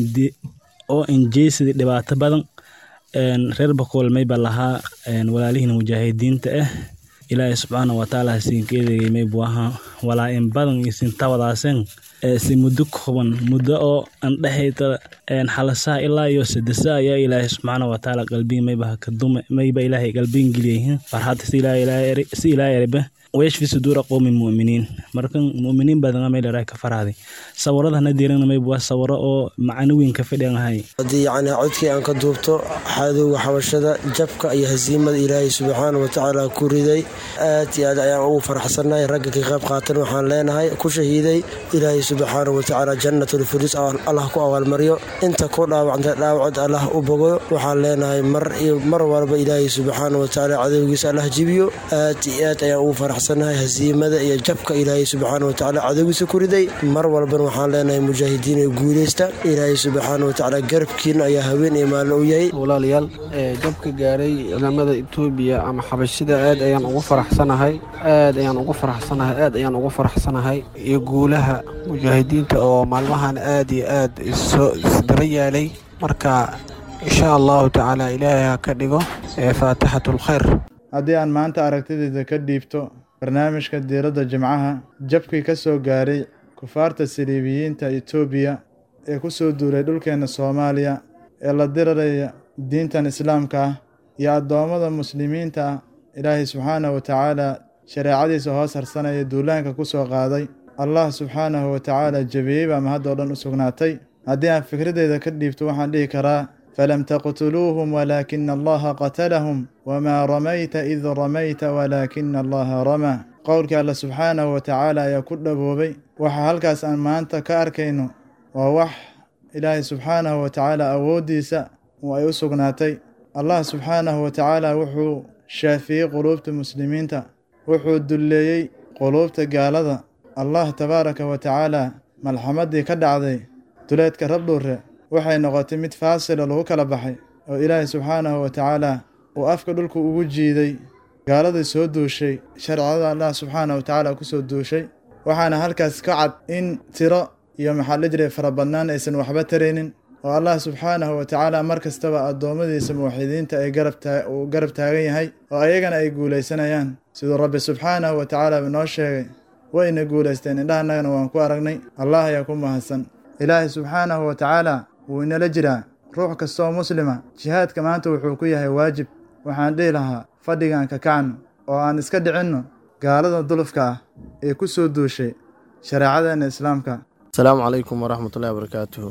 oo injeesaday dhibaato badan reer bakool mayba lahaa walaalihiin mujaahidiinta ah ilaahay subxaana watacaala siinkeedayay maybu ahaa walaa in badan iyo sintawadaaseen si muddo kooban muddo oo andhexayta xalasaha ilaa iyo sadesa ayaa ilaahay subxaana watacaala qalbiin mayba kadume mayba ilaahay qalbiin geliyahin farxadda si ilaahay erebe wayashfi suduura qowmi mu'miniin markan mu'miniin badan may leedahay ka faraaday sawirada hana diirana mayba waa sawiro oo macno weyn ka fadhiyan ahay haddii yacni codkii aan ka duubto xadowga xabashada jabka iyo hasiimada ilaahay subxaana watacaala ku riday aad iyo aad ayaan ugu faraxsannahay ragga ka qayb qaatan waxaan leenahay ku shahiiday ilaahay subxaana watacaala jannatulfirdis allah ku abaalmaryo inta ku dhaawacntay dhaawacod allah u bogo waxaan leenahay mar iyo mar walba ilaahay subxaana watacaala cadowgiisa allah jibiyo aad iyo aad ayaan ugu farax faraxsannahay hasiimada iyo jabka ilaahay subxaana watacaala cadowgiisa ku riday mar walbana waxaan leenahay mujaahidiin ee guuleysta ilaahay subxaana watacaala garabkiina ayaa haween iyo maalin u yahay walaalayaal jabka gaaray ciidamada etoobiya ama xabashida aad ayaan ugu faraxsanahay aad ayaan ugu faraxsanahay aad ayaan ugu faraxsanahay iyo guulaha mujaahidiinta oo maalmahan aad iyo aad isdaba yaalay marka insha allahu tacaala ilaahay ha ka dhigo faatixatulkhayr haddii aan maanta aragtidayda ka dhiibto barnaamijka diiradda jimcaha jabkii ka soo gaaray kufaarta saliibiyiinta etoobiya ee ku soo duulay dhulkeenna soomaaliya ee la diraraya diintan islaamka ah iyo addoommada muslimiinta ah ilaahay subxaanahu wa tacaala shareecadiisa hoos harsanaya duulaanka ku soo qaaday allah subxaanahu wa tacaala jebiyey baa mahaddoo dhan u sugnaatay haddii aan fikradeyda ka dhiibto waxaan dhihi karaa falam taqtuluuhum walaakina allaha qatalahum wamaa ramayta id ramayta walaakina allaha ramaa qowlkii alle subxaanahu wa tacaala ayaa ku dhaboobay waxa halkaas aan maanta ka arkayno waa wax ilaahay subxaanahu wa tacaala awooddiisa oo ay u sugnaatay allah subxaanahu wa tacaala wuxuu shaafiyey quluubta muslimiinta wuxuu dulleeyey quluubta gaalada allah tabaaraka wa tacaala malxamaddii ka dhacday duleedka rabdhuure waxay noqotay mid faasila lagu kala baxay oo ilaahay subxaanahu wa tacaala uu afka dhulku ugu jiiday gaaladii soo duushay sharcada allah subxaanahu wa tacaala ku soo duushay waxaana halkaas ka cad in tiro iyo maxaa la jiray farabadnaan aysan waxba taraynin oo allah subxaanahu wa tacaala mar kastaba addoommadiisa muwaxidiinta ay uu garab taagan yahay oo ayagana ay guulaysanayaan siduu rabbi subxaanahu wa tacaala noo sheegay wayna guulaysteen indhahanagana waan ku aragnay allah ayaa ku mahadsan ilaahay subxaanahu wa tacaala wuu inala jiraa ruux kastaoo muslima jihaadka maanta wuxuu ku yahay waajib waxaan dhihi lahaa fadhigaan ka kacno oo aan iska dhicinno gaalada dulufka ah ee ku soo duushay shareecadeenna islaamka asalaamu calaykum waraxmatullahi wabarakaatuhu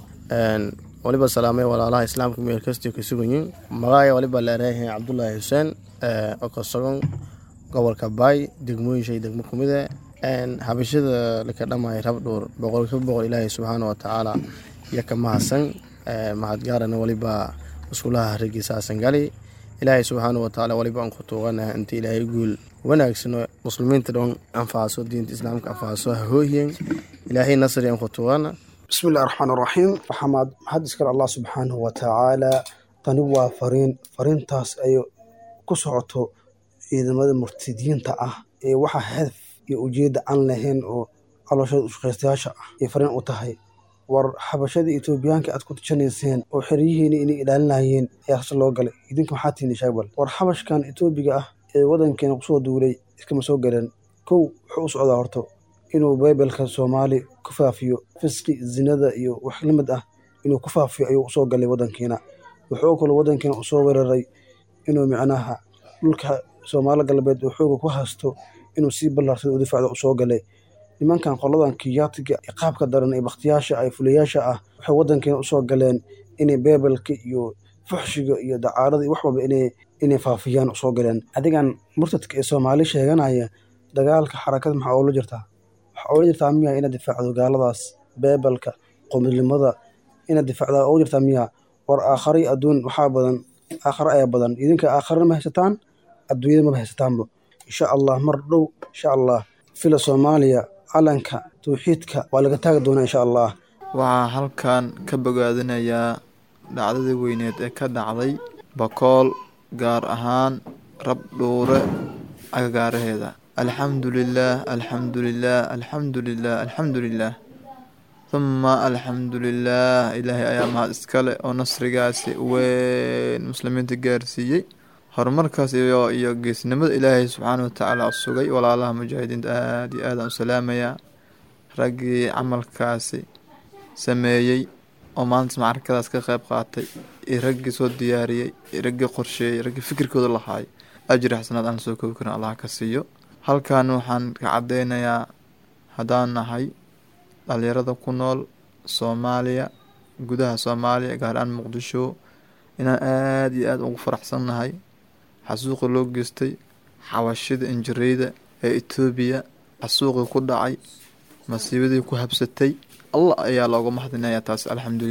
waliba salaamay walaalaha islaamka meel kastii ka suganyiin magacaya waliba leereeyahay cabdulaahi xuseen oo ka sugan gobolka baay degmooyin shay degmo ku mid e habashada laka dhamay rabdhuur boqolkiiba boqol ilaahay subxaana wa tacaala iyo ka mahadsan mahadgaarana waliba musqulaha hargeysa gali ilaahay subxaana wa tacaala waliba aan ku tuuganaha inta ilaahay guul wanaagsano muslimiinta dhan anfaaso diinta islaamka anfaaso hahooyen ilaahay nasri aan ku tuugana bismillahi raxmaan raxiim waxaa mahad iskale allah subxaanahu wa tacaala tani waa fariin fariintaas ay ku socoto ciidamada murtidiinta ah ee waxaa hadaf iyo ujeedda aan lahayn oo calooshada ushaqaystayaasha ah ay fariin u tahay war xabashadii etoobiyaanka aad ku tujanayseen oo xeryihiina inay ilaalinayeen ayaa hase loo galay idinka maxaa tiini shaabal war xabashkan etoobiga ah ee wadankeena kusoo duulay iskama soo galeen kow wuxuu u socdaa horto inuu baybelka soomaali ku faafiyo fisqi zinada iyo wax la mid ah inuu ku faafiyo ayuu usoo galay wadankeena wuxuu kaloo wadankeena usoo weeraray inuu micnaha dhulka soomaali galbeed oo xooga ku haysto inuu sii ballaarsada u difaacda usoo galay nimankan qoladan kiyaatiga qaabka daran ee bakhtiyaasha ay fulayaasha ah waxay wadankeena usoo galeen inay beebelka iyo fuxshiga iyo dacaarada iyo wax walba inay faafiyaan usoo galeen adigan murtadka ee soomaali sheeganaya dagaalka xarakada maxaa oola jirtaa waxaa oola jirtaa miya inaad difaacdo gaaladaas beebelka qomidnimada inaad difaacdaa oola jirtaa miya war aakhari adduun waxaa badan aakhare ayaa badan idinka aakharena ma haysataan adduunyada maba haysataanba insha allah mar dhow insha allah fila soomaaliya calanka tawxiidka waa laga taagi doonaa insha allah waxaa halkan ka bogaadinayaa dhacdadii weyneed ee ka dhacday bakool gaar ahaan rabdhuure agagaaraheeda alxamdu lilaah alxamdu lilaah alxamdu lilaah alxamdu lilaah huma alxamdu lilaah ilaahay ayaa mahad iskale oo nasrigaasi weyn muslimiinta gaarsiiyey horumarkaas iyo iyo geesnimada ilaahay subxaana watacaala sugay walaalaha mujaahidiinta aada iyo aadaan u salaamayaa raggii camalkaasi sameeyey oo maanta macrakadaas ka qeyb qaatay iyo raggii soo diyaariyey iyo raggii qorsheeyey raggii fikirkooda lahaay ajri xasanaad aan lasoo koobi karin allah ka siiyo halkan waxaan ka cadeynayaa haddaan nahay dhalinyarada ku nool soomaaliya gudaha soomaaliya gaar ahaan muqdisho inaan aada iyo aada ugu faraxsannahay xasuuqi loo geystay xabashida injireyda ee etoobiya xasuuqii ku dhacay masiibadii ku habsatay allah ayaa looga mahadinayaa taas alxamdulilaah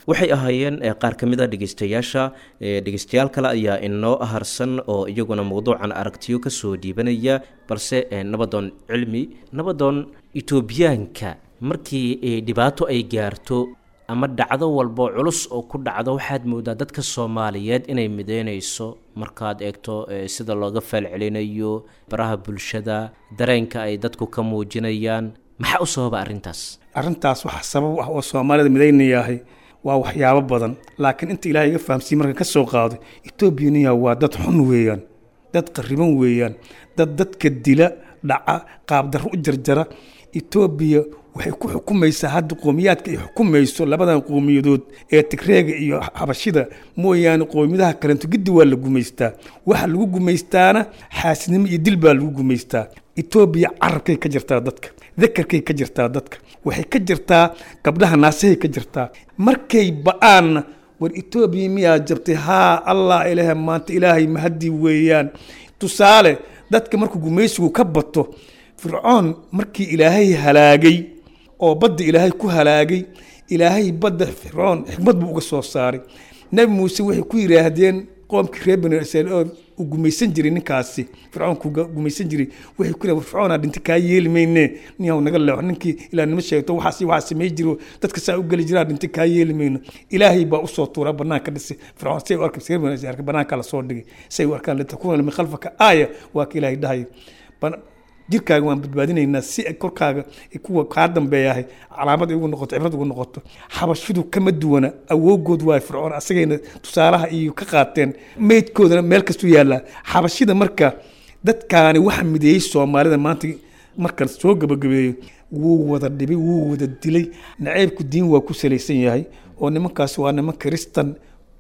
waxay ahaayeen qaar ka mid a dhegeystayaasha dhegeystayaal kale ayaa inoo harsan oo iyaguna mowduucan aragtiyo kasoo dhiibanaya balse nabadoon cilmi nabadoon etoobiyaanka markii dhibaato ay gaarto ama dhacdo walbo culus oo ku dhacdo waxaad moodaa dadka soomaaliyeed inay mideynayso markaad eegto sida looga faalcelinayo baraha bulshada dareenka ay dadku ka muujinayaan maxaa u sababa arrintaas arrintaas waxa sabab ah oo soomaalida midaynayahay waa waxyaabo badan laakiin inta ilaahay iga fahamsiiye markan ka soo qaado etoobiyaniya waa dad xun weeyaan dad qariban weeyaan dad dadka dila dhaca qaabdarro u jarjara etoobiya waxay ku xukumaysaa hadda qowmiyaadka ay xukumayso labadan qowmiyadood ee tigreega iyo xabashida mooyaane qowmiyadaha kalento giddi waa la gumaystaa waxa lagu gumaystaana xaasidnimo iyo dil baa lagu gumaystaa etoobiya carabkay ka jirtaa dadka dakarkay ka jirtaa dadka waxay ka jirtaa gabdhaha naasahay ka jirtaa markay ba-aanna war etoobiya miyaa jabtay haa allah ilaah maanta ilaahay mahadii weeyaan tusaale dadka markuu gumaysigu ka bato fircoon markii ilaahay halaagay oo badda ilaahay ku halaagay ilaahay badda fircoon xikmad buu uga soo saaray nebi muuse waxay ku yidhaahdeen qoomkii reer bani israel oo uu gumaysan jiray ninkaasi fircoonku gumaysan jiray waxay ku yidhahdeen fircoon aa dhinta kaa yeeli mayne ninyaw naga leexo ninkii ilaa nima sheegto waxaas waxaa samey jiro dadka saa u geli jiraa dhinta kaa yeeli mayno ilaahay baa usoo tuuraa banaanka dhisay fircoon say u arkay reer bani israel banaanka la soo dhigay say u arkaan litakuuna min khalfaka aaya waa ka ilaahay dhahaya jirkaaga waan badbaadinaynaa si korkaaga kuwa kaa dambeeyahay calaamad ay ugu noqoto cibrad ugu noqoto xabashidu kama duwana awoogood waa fircoon asagayna tusaalaha iyo ka qaateen meydkoodana meel kastuu yaallaa xabashida marka dadkaani waxa mideeyey soomaalida maanta marka soo gabagabeeyo wuu wada dhibay wuu wada dilay naceybku diin waa ku salaysan yahay oo nimankaas waa niman kristan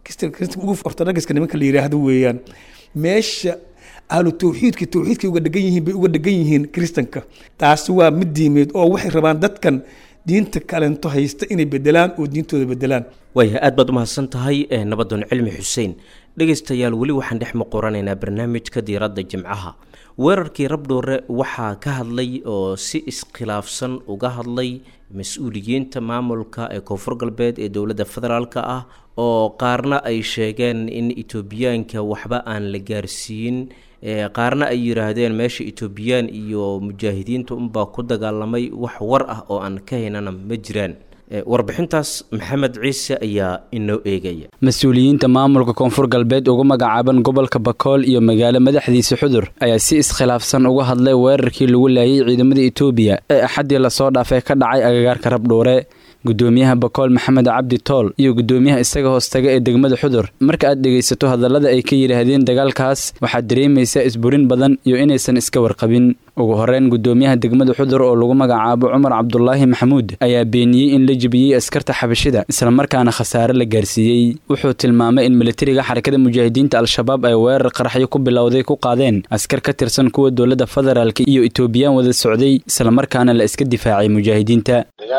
ugu ortodhogiska nimanka la yidhaahdo weeyaan meesha ahlu tawxiidka tawxiidkay uga dhegan yihiin bay uga dhegan yihiin kristanka taasi waa mid diimeed oo waxay rabaan dadkan diinta kalento haysta inay bedelaan oo diintooda bedelaan waaya aad baad umahadsan tahay nabadoon cilmi xuseen dhegaystayaal weli waxaan dhex muquranaynaa barnaamijka diiradda jimcaha weerarkii rabdhoore waxaa ka hadlay oo si iskhilaafsan uga hadlay mas-uuliyiinta maamulka ee koonfur galbeed ee dowladda federaalk ah oo qaarna ay sheegeen in etoobiyaanka waxba aan la gaarsiin qaarna ay yidhaahdeen meesha etoobiyaan iyo mujaahidiinta unbaa ku dagaalamay wax war ah oo aan ka haynana ma jiraan warbixintaas maxamed ciise ayaa inoo eegaya mas-uuliyiinta maamulka koonfur galbeed ugu magacaaban gobolka bakool iyo magaalo madaxdiisa xudur ayaa si iskhilaafsan uga hadlay weerarkii lagu laayay ciidamada etoobiya ee axaddii lasoo dhaafay ka dhacay agagaarka rabdhuure gudoomiyaha bakool maxamed cabdi tool iyo gudoomiyaha isaga hoostaga ee degmada xudur marka aad dhegaysato hadallada ay ka yidhaahdeen dagaalkaas waxaad dareemaysaa isburin badan iyo inaysan iska warqabin ugu horeyn gudoomiyaha degmada xudur oo lagu magacaabo cumar cabdulaahi maxamuud ayaa beeniyey in la jebiyey askarta xabashida islamarkaana khasaare la gaarsiiyey wuxuu tilmaamay in militariga xarakada mujaahidiinta al-shabaab ay weerar qaraxyo ku bilowday ku qaadeen askar ka tirsan kuwa dowladda federaalka iyo etoobiyaan wada socday islamarkaana la iska difaacay mujaahidiinta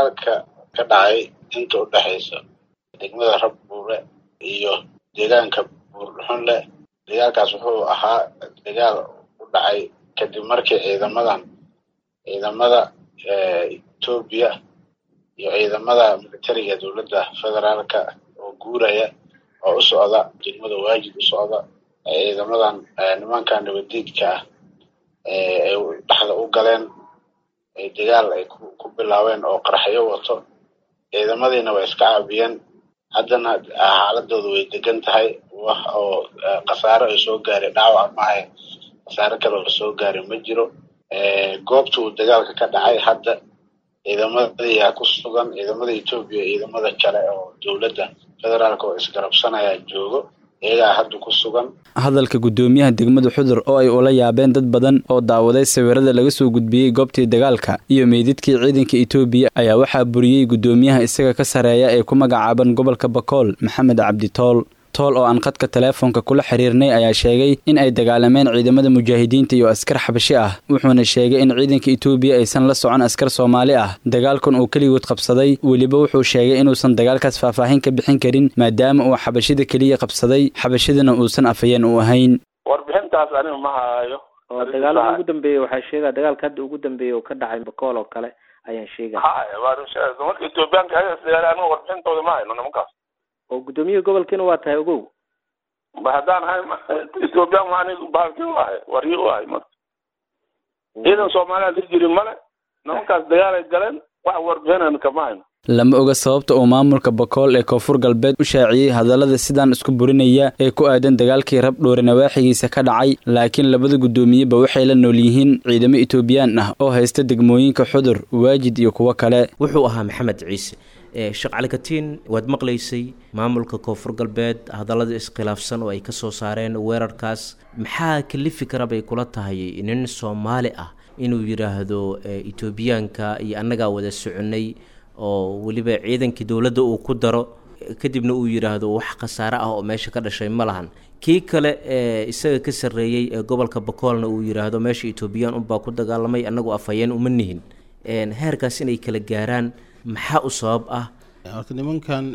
ka dhacay inta u dhexaysa degmada rabbuure iyo deegaanka buurdhuxunle dagaalkaas wuxuu ahaa dagaal u dhacay kadib markii ciidamadan ciidamada etoobiya iyo ciidamada militariga dowladda federaalka oo guuraya oo u socda degmada waajid u socda ciidamadan nimanka nabadiidka ah ay dhexda u galeen dagaal ay ku bilaabeen oo qaraxyo wato ciidamadiina way iska caabiyeen haddana xaaladooda way degan tahay wax oo khasaaro ay soo gaaray dhaawac maahe khasaaro kale oo soo gaaray ma jiro goobta uu dagaalka ka dhacay hadda ciidamadayaa ku sugan ciidamada etoobiya ciidamada kale oo dowladda federaalka oo isgarabsanaya joogo iyagaa hadda ku sugan hadalka gudoomiyaha degmada xudur oo ay ula yaabeen dad badan oo daawaday sawirada laga soo gudbiyey goobtii dagaalka iyo meydadkii ciidanka etoobiya ayaa waxaa buriyey gudoomiyaha isaga ka sareeya ee ku magacaaban gobolka bakool maxamed cabdi tool tool oo aan khadka teleefonka kula xiriirnay ayaa sheegay in ay dagaalameen ciidamada mujaahidiinta iyo askar xabashi ah wuxuuna sheegay in ciidanka etoobiya aysan la socon askar soomaali ah dagaalkan uu keligood qabsaday weliba wuxuu sheegay inuusan dagaalkaas faahfaahin ka bixin karin maadaama uu xabashida keliya qabsaday xabashidana uusan afayeen u ahayn warbixintaas aniga ma hayo dagaalada ugu dambeeyey waxaa sheegaya dagaalka hadda ugu dambeeyey oo ka dhacay bakool oo kale ayaan sheegaya haya waa marka etoobiyaanka aniga warbixintooda ma hayno nimankaas oo guddoomiyaha gobolkiina waa tahay ogow ba haddaan ahay ethoobiyan maani baalkii u ahay waryi u ahay marka ciidan soomaaliya ka jirin male nimankaas dagaalay galeen wax warbixinayna kama hayno lama oga sababta uu maamulka bakool ee koonfur galbeed u shaaciyey hadallada sidaan isku burinaya ee ku aadan dagaalkii rabdhoore nawaaxigiisa ka dhacay laakiin labada guddoomiyeba waxay la nool yihiin ciidamo etoobiyaan ah oo haysta degmooyinka xudur waajid iyo kuwo kale wuxuu ahaa maxamed ciise sheekh cali katiin waad maqlaysay maamulka koonfur galbeed hadallada iskhilaafsan oo ay ka soo saareen weerarkaas maxaa kalifi kara bay kula tahay nin soomaali ah inuu yidhaahdo etoobiyaanka iyo annagaa wada soconay oo weliba ciidankii dowladda uu ku daro kadibna uu yidhaahdo wax khasaare ah oo meesha ka dhashay ma lahan kii kale ee isaga ka sarreeyey ee gobolka bakoolna uu yidhaahdo meesha etoobiyaan unbaa ku dagaalamay annagu afhayeen uma nihin heerkaas inay kala gaaraan maxaa u sabab ah horta nimankan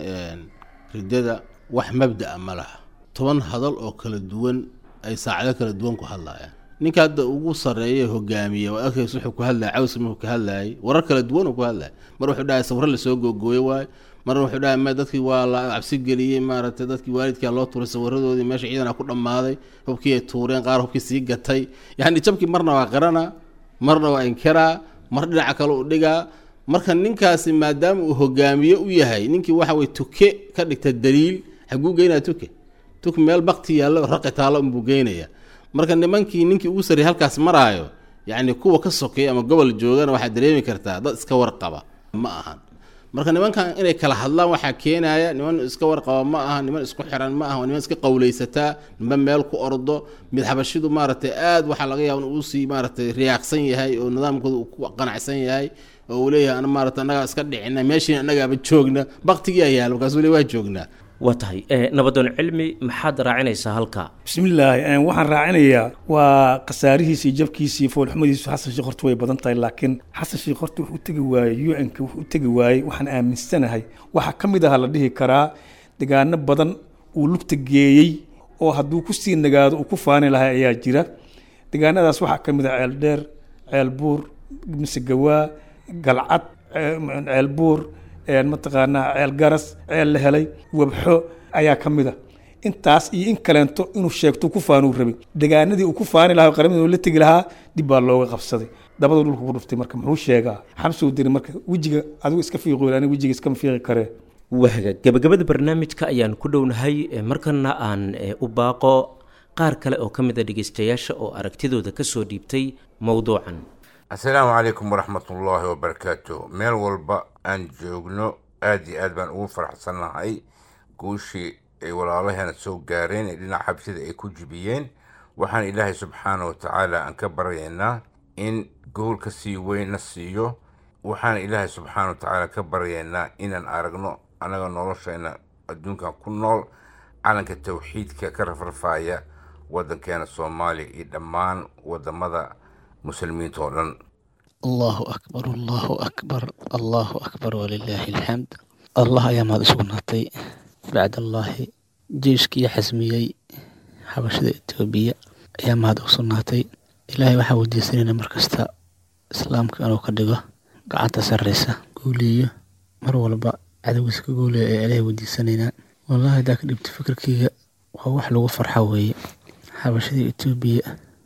riddada wax mabda'a ma laha toban hadal oo kala duwan ay saacado kala duwan ku hadlayaan ninka hadda ugu sarreeya hogaamiya waa arkays wuxuu ku hadlaya cawsi markuu ka hadlayay warar kala duwan uu ku hadlaya mar wuxuu dhahay sawiro lasoo googooye waayo marna wuxuu dhahay ma dadkii waa la cabsi geliyey maaragtay dadkii waalidkaa loo tuuray sawiradoodii meesha ciidana ku dhammaaday hubkii ay tuureen qaar hubkii sii gatay yacni jabkii marna waa qirana marna waa inkiraa mar dhinaca kale u dhigaa marka ninkaasi maadaama uu hogaamiye u yahay ninkii waxa weye tuke ka dhigta daliil xaguu geynaya tuke tuke meel bakti yaallo raqi taallo unbuu geynaya marka nimankii ninkii ugu sarreeyay halkaas maraayo yacni kuwa ka sokeeya ama gobol joogana waxaad dareemi kartaa dad iska warqaba ma ahan marka nimankan inay kala hadlaan waxaa keenaya niman iska warqaba ma aha niman isku xiran ma aha waa niman iska qawlaysataa niman meel ku ordo mid xabashidu maaragtay aad waxaa laga yaaba in uu sii maaragtay riyaaqsan yahay oo nidaamkooda uu ku qanacsan yahay oo uu leeyahay ana maarata annagaa iska dhicina meeshiina annagaaba joogna baktigii ayaa markaasuu le waa joognaa waa tahay nabadoon cilmi maxaad raacinaysaa halkaa bismillaahi waxaan raacinayaa waa khasaarihiisii jabkiisii foolxumadiisu xasan sheekh horta way badan tahay laakiin xasan sheekh horta wuxuu tegi waayey u-nka wuxuu tegi waayey waxaan aaminsanahay waxaa ka mid aha la dhihi karaa degaano badan uu lugta geeyey oo hadduu kusii nagaado uu ku faani lahaa ayaa jira degaanadaas waxaa ka mid ah ceel dheer ceel buur misegawaa galcad ceel buur mataqaanaa ceel garas ceel la helay wabxo ayaa ka mid a intaas iyo in kaleento inuu sheegto ku faanuu rabay degaanadii uu ku faani lahaa qaramada la tegi lahaa dib baa looga qabsaday dabada dhulka ku dhuftay marka muxuu sheegaa xamsuu diri marka wejiga adigu iska fiiqoy aniga wejiga iskama fiiqi karee waaga gabagabada barnaamijka ayaan ku dhownahay markana aan u baaqo qaar kale oo ka mid a dhegeystayaasha oo aragtidooda kasoo dhiibtay mowduucan assalaamu calaykum waraxmatullaahi wabarakaatu meel walba aan joogno aada iyo aad baan ugu faraxsannahay guushii ay walaalaheena soo gaareen ee dhinaca xabsida ay ku jibiyeen waxaan ilaahay subxaana wa tacaala aan ka baryaynaa in gool ka sii weyn na siiyo waxaan ilaahay subxaana wa tacaala ka baryaynaa inaan aragno annaga noloshayna adduunkan ku nool calanka tawxiidka ka rafrafaaya waddankeena soomaaliya iyo dhammaan waddamada muslimiinta oo dhan allahu akbar allahu akbar allahu akbar walilaahi alxamd allah ayaa mahad isugu naatay bacd allaahi jeiskii xasmiyey xabashada etoobiya ayaa mahad ugu sugnaatay ilaahay waxaa weydiisanayna markasta islaamka inuu ka dhigo gacanta sarreysa guuleeyo mar walba cadowgiisa ka guuleeyo ayaa ilaahay weydiisanaynaa wallahi haddaa ka dhibta fikirkeyga waa wax lagu farxo weeye xabashadii etoobiya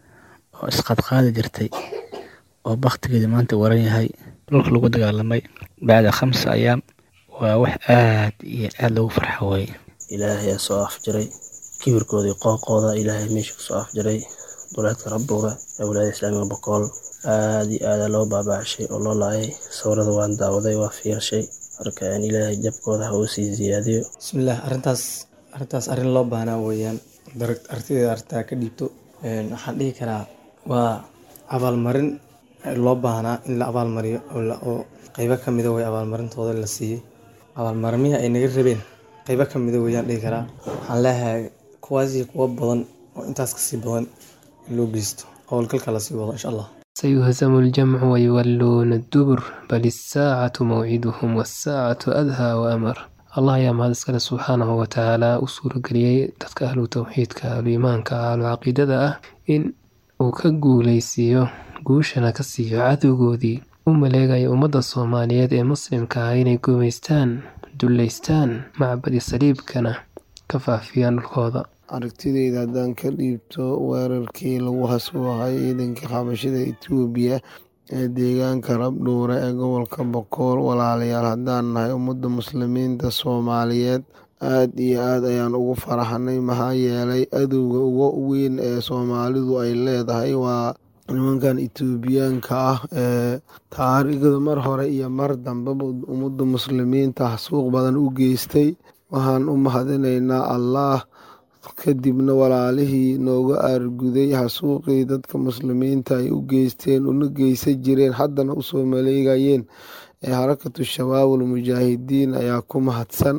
oo isqadqaadi jirtay oo baktigeeda maanta waran yahay dhulka lagu dagaalamay bacda khamsa ayaam waa wax aad iyo aad loogu farxo weeye ilaahay aa soo afjiray kibirkoodii qooqooda ilaahay meesha kasoo afjiray duleedka rabbuura ee wilaayada islaamiga bokool aad iyo aada loo baabacshay oo loo laayay sawirada waan daawaday waa fiirshay marka aan ilaahay jabkooda ha uu sii ziyaadiyo bismillaah arrintaas arrintaas arrin loo baahnaa weeyaan aragtideeda arrintaa ka dhiibto waxaan dhihi karaa waa abaalmarin loo baahnaa in la abaalmariyo oo qeybo ka mida way abaalmarintooda la siiyey abaalmarimihii ay naga rabeen qeybo ka mida weeyaan dhihi karaa waxaan leeyahay kuwaasii kuwa badan oo intaas kasii badan in loo geysto howlgalka lasii wado insha allah سيهزم الجمع ويولون الدبر بل الساعة موعدهم والساعة أدهى وأمر allah ayaa mahad iskale subxaanahu watacaala u suurageliyey dadka ahlu towxiidka ahlu iimaanka ahlu caqiidada ah in uu ka guuleysiiyo guushana ka siiyo cadowgoodii u maleegaya ummadda soomaaliyeed ee muslimka ah inay gumaystaan dullaystaan macbadi saliibkana ka faafiyaan dhulkooda aragtideyda haddaan ka dhiibto weerarkii lagu hasuuqay ciidankii xabashida etoobiya ee deegaanka rabdhuure ee gobolka bokool walaalayaal haddaan nahay ummadda muslimiinta soomaaliyeed aad iyo aad ayaan ugu faraxnay maxaa yeelay adowga uga weyn ee soomaalidu ay leedahay waa nimankan etoobiyaanka ah ee taariikhda mar hore iyo mar dambeba ummadda muslimiinta xasuuq badan u geystay waxaan u mahadinaynaa allaah kadibna walaalihii nooga aarguday xasuuqii dadka muslimiinta ay u geysteen una geysan jireen haddana usoo maleegayeen ee harakatu shabaabul mujaahidiin ayaa ku mahadsan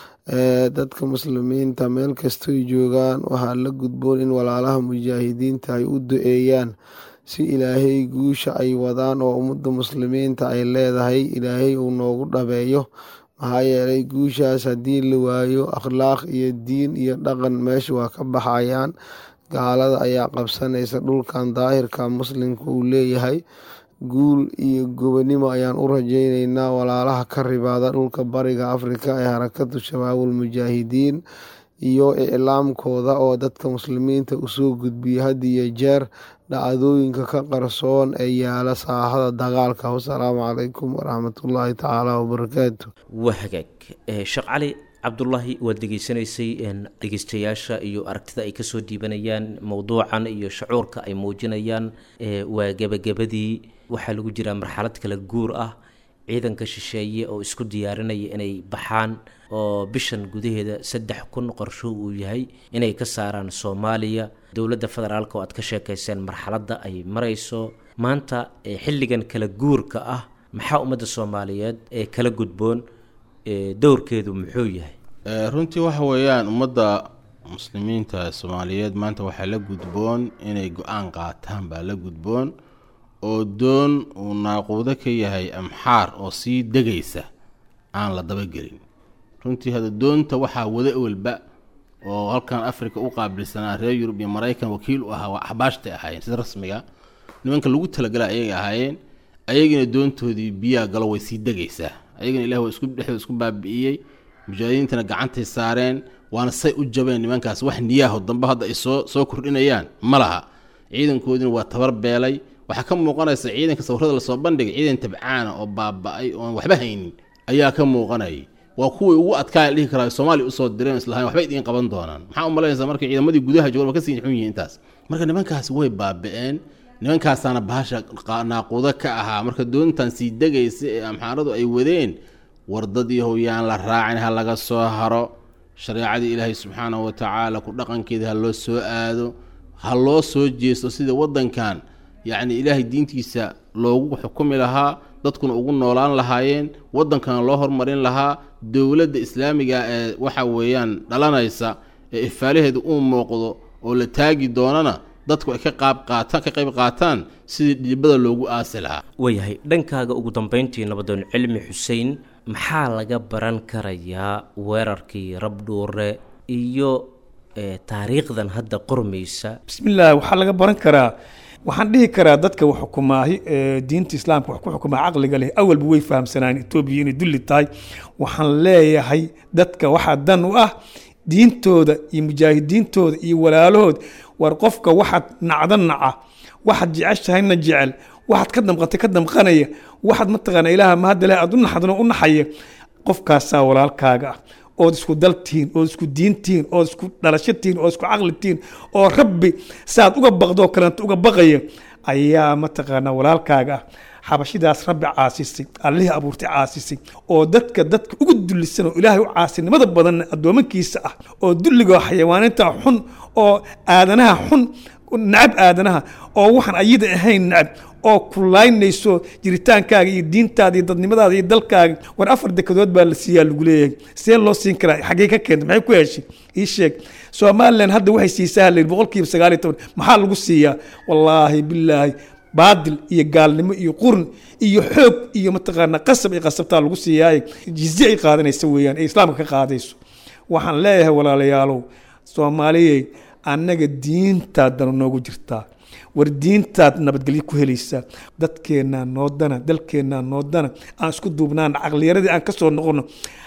dadka muslimiinta meel kastoy joogaan waxaa la gudboon in walaalaha mujaahidiinta ay u duceeyaan si ilaahay guusha ay wadaan oo ummadda muslimiinta ay leedahay ilaahay uu noogu dhabeeyo maxaa yeelay guushaas haddii la waayo akhlaaq iyo diin iyo dhaqan meesha waa ka baxayaan gaalada ayaa qabsanaysa dhulkan daahirka muslimka uu leeyahay guul iyo gobonimo ayaan u rajaynaynaa walaalaha ka ribaada dhulka bariga afrika ee harakatu shabaabul mujaahidiin iyo iclaamkooda oo dadka muslimiinta usoo gudbiya had iyo jeer dhacdooyinka ka qarsoon ee yaala saaxada dagaalka wasalaamu calaykum waraxmatullaahi tacaala wabarakaatu waa hagaag sheekh cali cabdulaahi waad degeysanaysay dhegeystayaasha iyo aragtida ay kasoo dhiibanayaan mowduucan iyo shacuurka ay muujinayaan waa gebagabadii waxaa lagu jiraa marxalad kala guur ah ciidanka shisheeye oo isku diyaarinaya inay baxaan oo bishan gudaheeda saddex kun qorsho uu yahay inay ka saaraan soomaaliya dowladda federaalk oo aad ka sheekayseen marxaladda ay marayso maanta xilligan kala guurka ah maxaa ummadda soomaaliyeed ee kala gudboon dowrkeedu muxuu yahay runtii waxa weeyaan ummadda muslimiinta soomaaliyeed maanta waxaa la gudboon inay go-aan qaataan baa la gudboon oo doon uu naaquudo ka yahay amxaar oo sii degaysa aan la dabagelin runtii hadda doonta waxaa wada ewelba oo halkan africa u qaabilsanaa reer yurub iyo maraykan wakiil u ahaa waa axbaashtay ahaayeen sida rasmiga nimanka lagu talagala ayagay ahaayeen ayagina doontoodii biyaha galo way sii degaysaa ayagana ilah waa isku dhexdooda isku baabi'iyey mujaahidiintana gacantay saareen waana say u jabeen nimankaas wax niyaaho dambe hadda ay soo soo kordhinayaan ma laha ciidankoodina waa tabar beelay waxaa ka muuqanaysa ciidanka sawirada lasoo bandhigay ciidan tabcaana oo baaba-ay oon waxba haynin ayaa ka muuqanayay waa kuwii ugu adkaaya dhihi karaa soomaaliya usoo direen islahayn waxbay idiin qaban doonaan maxaa u malaynaysaa marka ciidamadii gudaha joogan waa ka sii xun yihiin intaas marka nimankaasi way baaba-een nimankaasaana bahasha naaquudo ka ahaa marka doontan sii degaysa ee amxaaradu ay wadeen wardadii howyaan la raacin ha laga soo haro shareecadii ilaahay subxaanahu wa tacaala ku dhaqankeeda ha loo soo aado ha loo soo jeesto sida waddankan yacni ilaahay diintiisa loogu xukumi lahaa dadkuna ugu noolaan lahaayeen waddankana loo hormarin lahaa dowladda islaamiga ee waxa weeyaan dhalanaysa ee ifaalaheeda uu muuqdo oo la taagi doonana dadku ay ka qaab qaataan ka qayb qaataan sidii dhibada loogu aasi lahaa waayahay dhankaaga ugu dambeyntii nabadoon cilmi xuseen maxaa laga baran karayaa weerarkii rabdhuure iyo taariikhdan hadda qormaysa bismillaah waxaa laga baran karaa waxaan dhihi karaa dadka wax xukumaahi ee diinta islaamka wax ku xukumaa caqliga leh awalba way fahamsanaan etoobiya inay dulli tahay waxaan leeyahay dadka waxaa dan u ah diintooda iyo mujaahidiintooda iyo walaalahood war qofka waxaad nacda naca waxaad jeceshahayna jecel waxaad ka damqatay ka damqanaya waxaad mataqaana ilaaha mahadda leh aad u naxdano u naxaya qofkaasaa walaalkaaga ah ood isku daltihiin ood isku diintihiin ood isku dhalashatihiin ood isku caqlitihiin oo rabbi saaad uga baqdoo kaleento uga baqaya ayaa mataqaanaa walaalkaaga ah xabashidaas rabbi caasisay allihii abuurtay caasisay oo dadka dadka ugu dullisan oo ilaahay u caasinimada badan addoomankiisa ah oo dulliga xayawaaninta xun oo aadanaha xun nacab aadanaha oo waxaan ayada ahayn nacab oo kulaynayso jiritaankaaga iyo diintaada iyo dadnimadaada iyo dalkaaga war afar dekadood baa la siiyaa lagu leeyahay see loo siin karaa xaggee ka keentay maxay ku heshay ii sheeg somalilan hadda waxay siisaa layidhi boqolkiiba sagaal iyo toban maxaa lagu siiyaa wallaahi bilaahi baadil iyo gaalnimo iyo qurn iyo xoog iyo mataqaanaa qasab iyo qasabtaa lagu siiyaaye jizye ay qaadanaysa weeyaan ee islaamka ka qaadayso waxaan leeyahay walaalayaalow soomaaliyey annaga diintaadana noogu jirtaa war diintaad nabadgelyo ku helaysaa dadkeennaa noodana dalkeennaa noodana aan isku duubnaana caqliyaradii aan ka soo noqono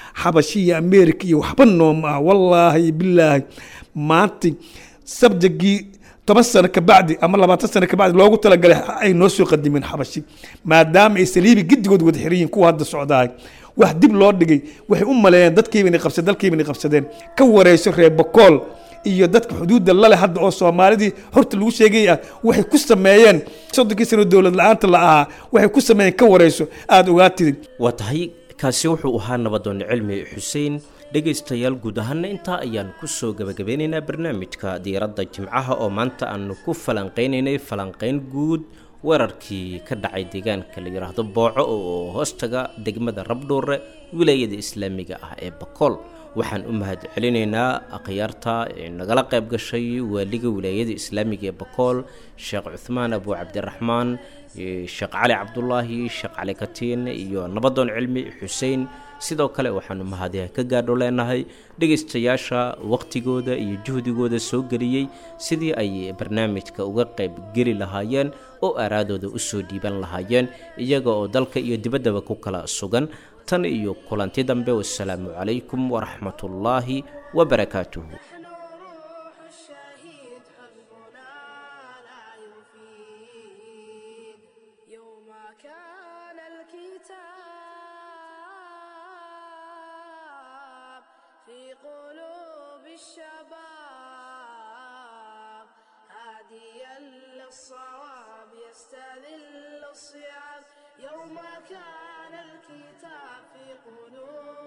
xabashi iyo america iyo waxba nooma ah wallaahi bilaahi maanta sabjagii toban sano kabacdi ama labaatan sano kabacdi loogu talagalay ay noo soo qadimeen xabashi maadaama ay saliibi gedigood wada xiran yihiin kuwa hadda socdaay wax dib loo dhigay waxay u maleeyeen dadkiibana qabsadeen dalkiibana qabsadeen ka wareyso reer bakool iyo dadka xuduudda lale hadda oo soomaalidii horta lagu sheegay ah waxay ku sameeyeen soddonkii sano dowlad la-aanta la ahaa waxay ku sameeyeen ka wareyso aada ogaatid waa tahay kaasi wuxuu ahaa nabadoon cilmi xuseen dhegaystayaal guud ahaana intaa ayaan kusoo gabagabeynaynaa barnaamijka diiradda jimcaha oo maanta aanu ku falanqeynaynay falanqeyn guud weerarkii ka dhacay deegaanka la yidhaahdo booco oo hoostaga degmada rabdhuure wilaayada islaamiga ah ee bakool waxaan u mahad celinaynaa akhyaarta ee nagala qayb gashay waaliga wilaayada islaamiga ee bakool sheekh cuthmaan abu cabdiraxmaan sheekh cali cabdulaahi sheekh cali katiin iyo nabadoon cilmi xuseen sidoo kale waxaanu mahadiha ka gaadho leenahay dhegaystayaasha waqtigooda iyo juhdigooda soo geliyey sidii ay barnaamijka uga qayb geli lahaayeen oo aaraadooda usoo dhiiban lahaayeen iyaga oo dalka iyo dibaddaba ku kala sugan tan iyo kulanti dambe wasalaamu calaykum waraxmatullaahi wabarakaatuhu في قلوب الشباب هاديا للصواب يستذل الصيام يوم كان الكتاب في قلوب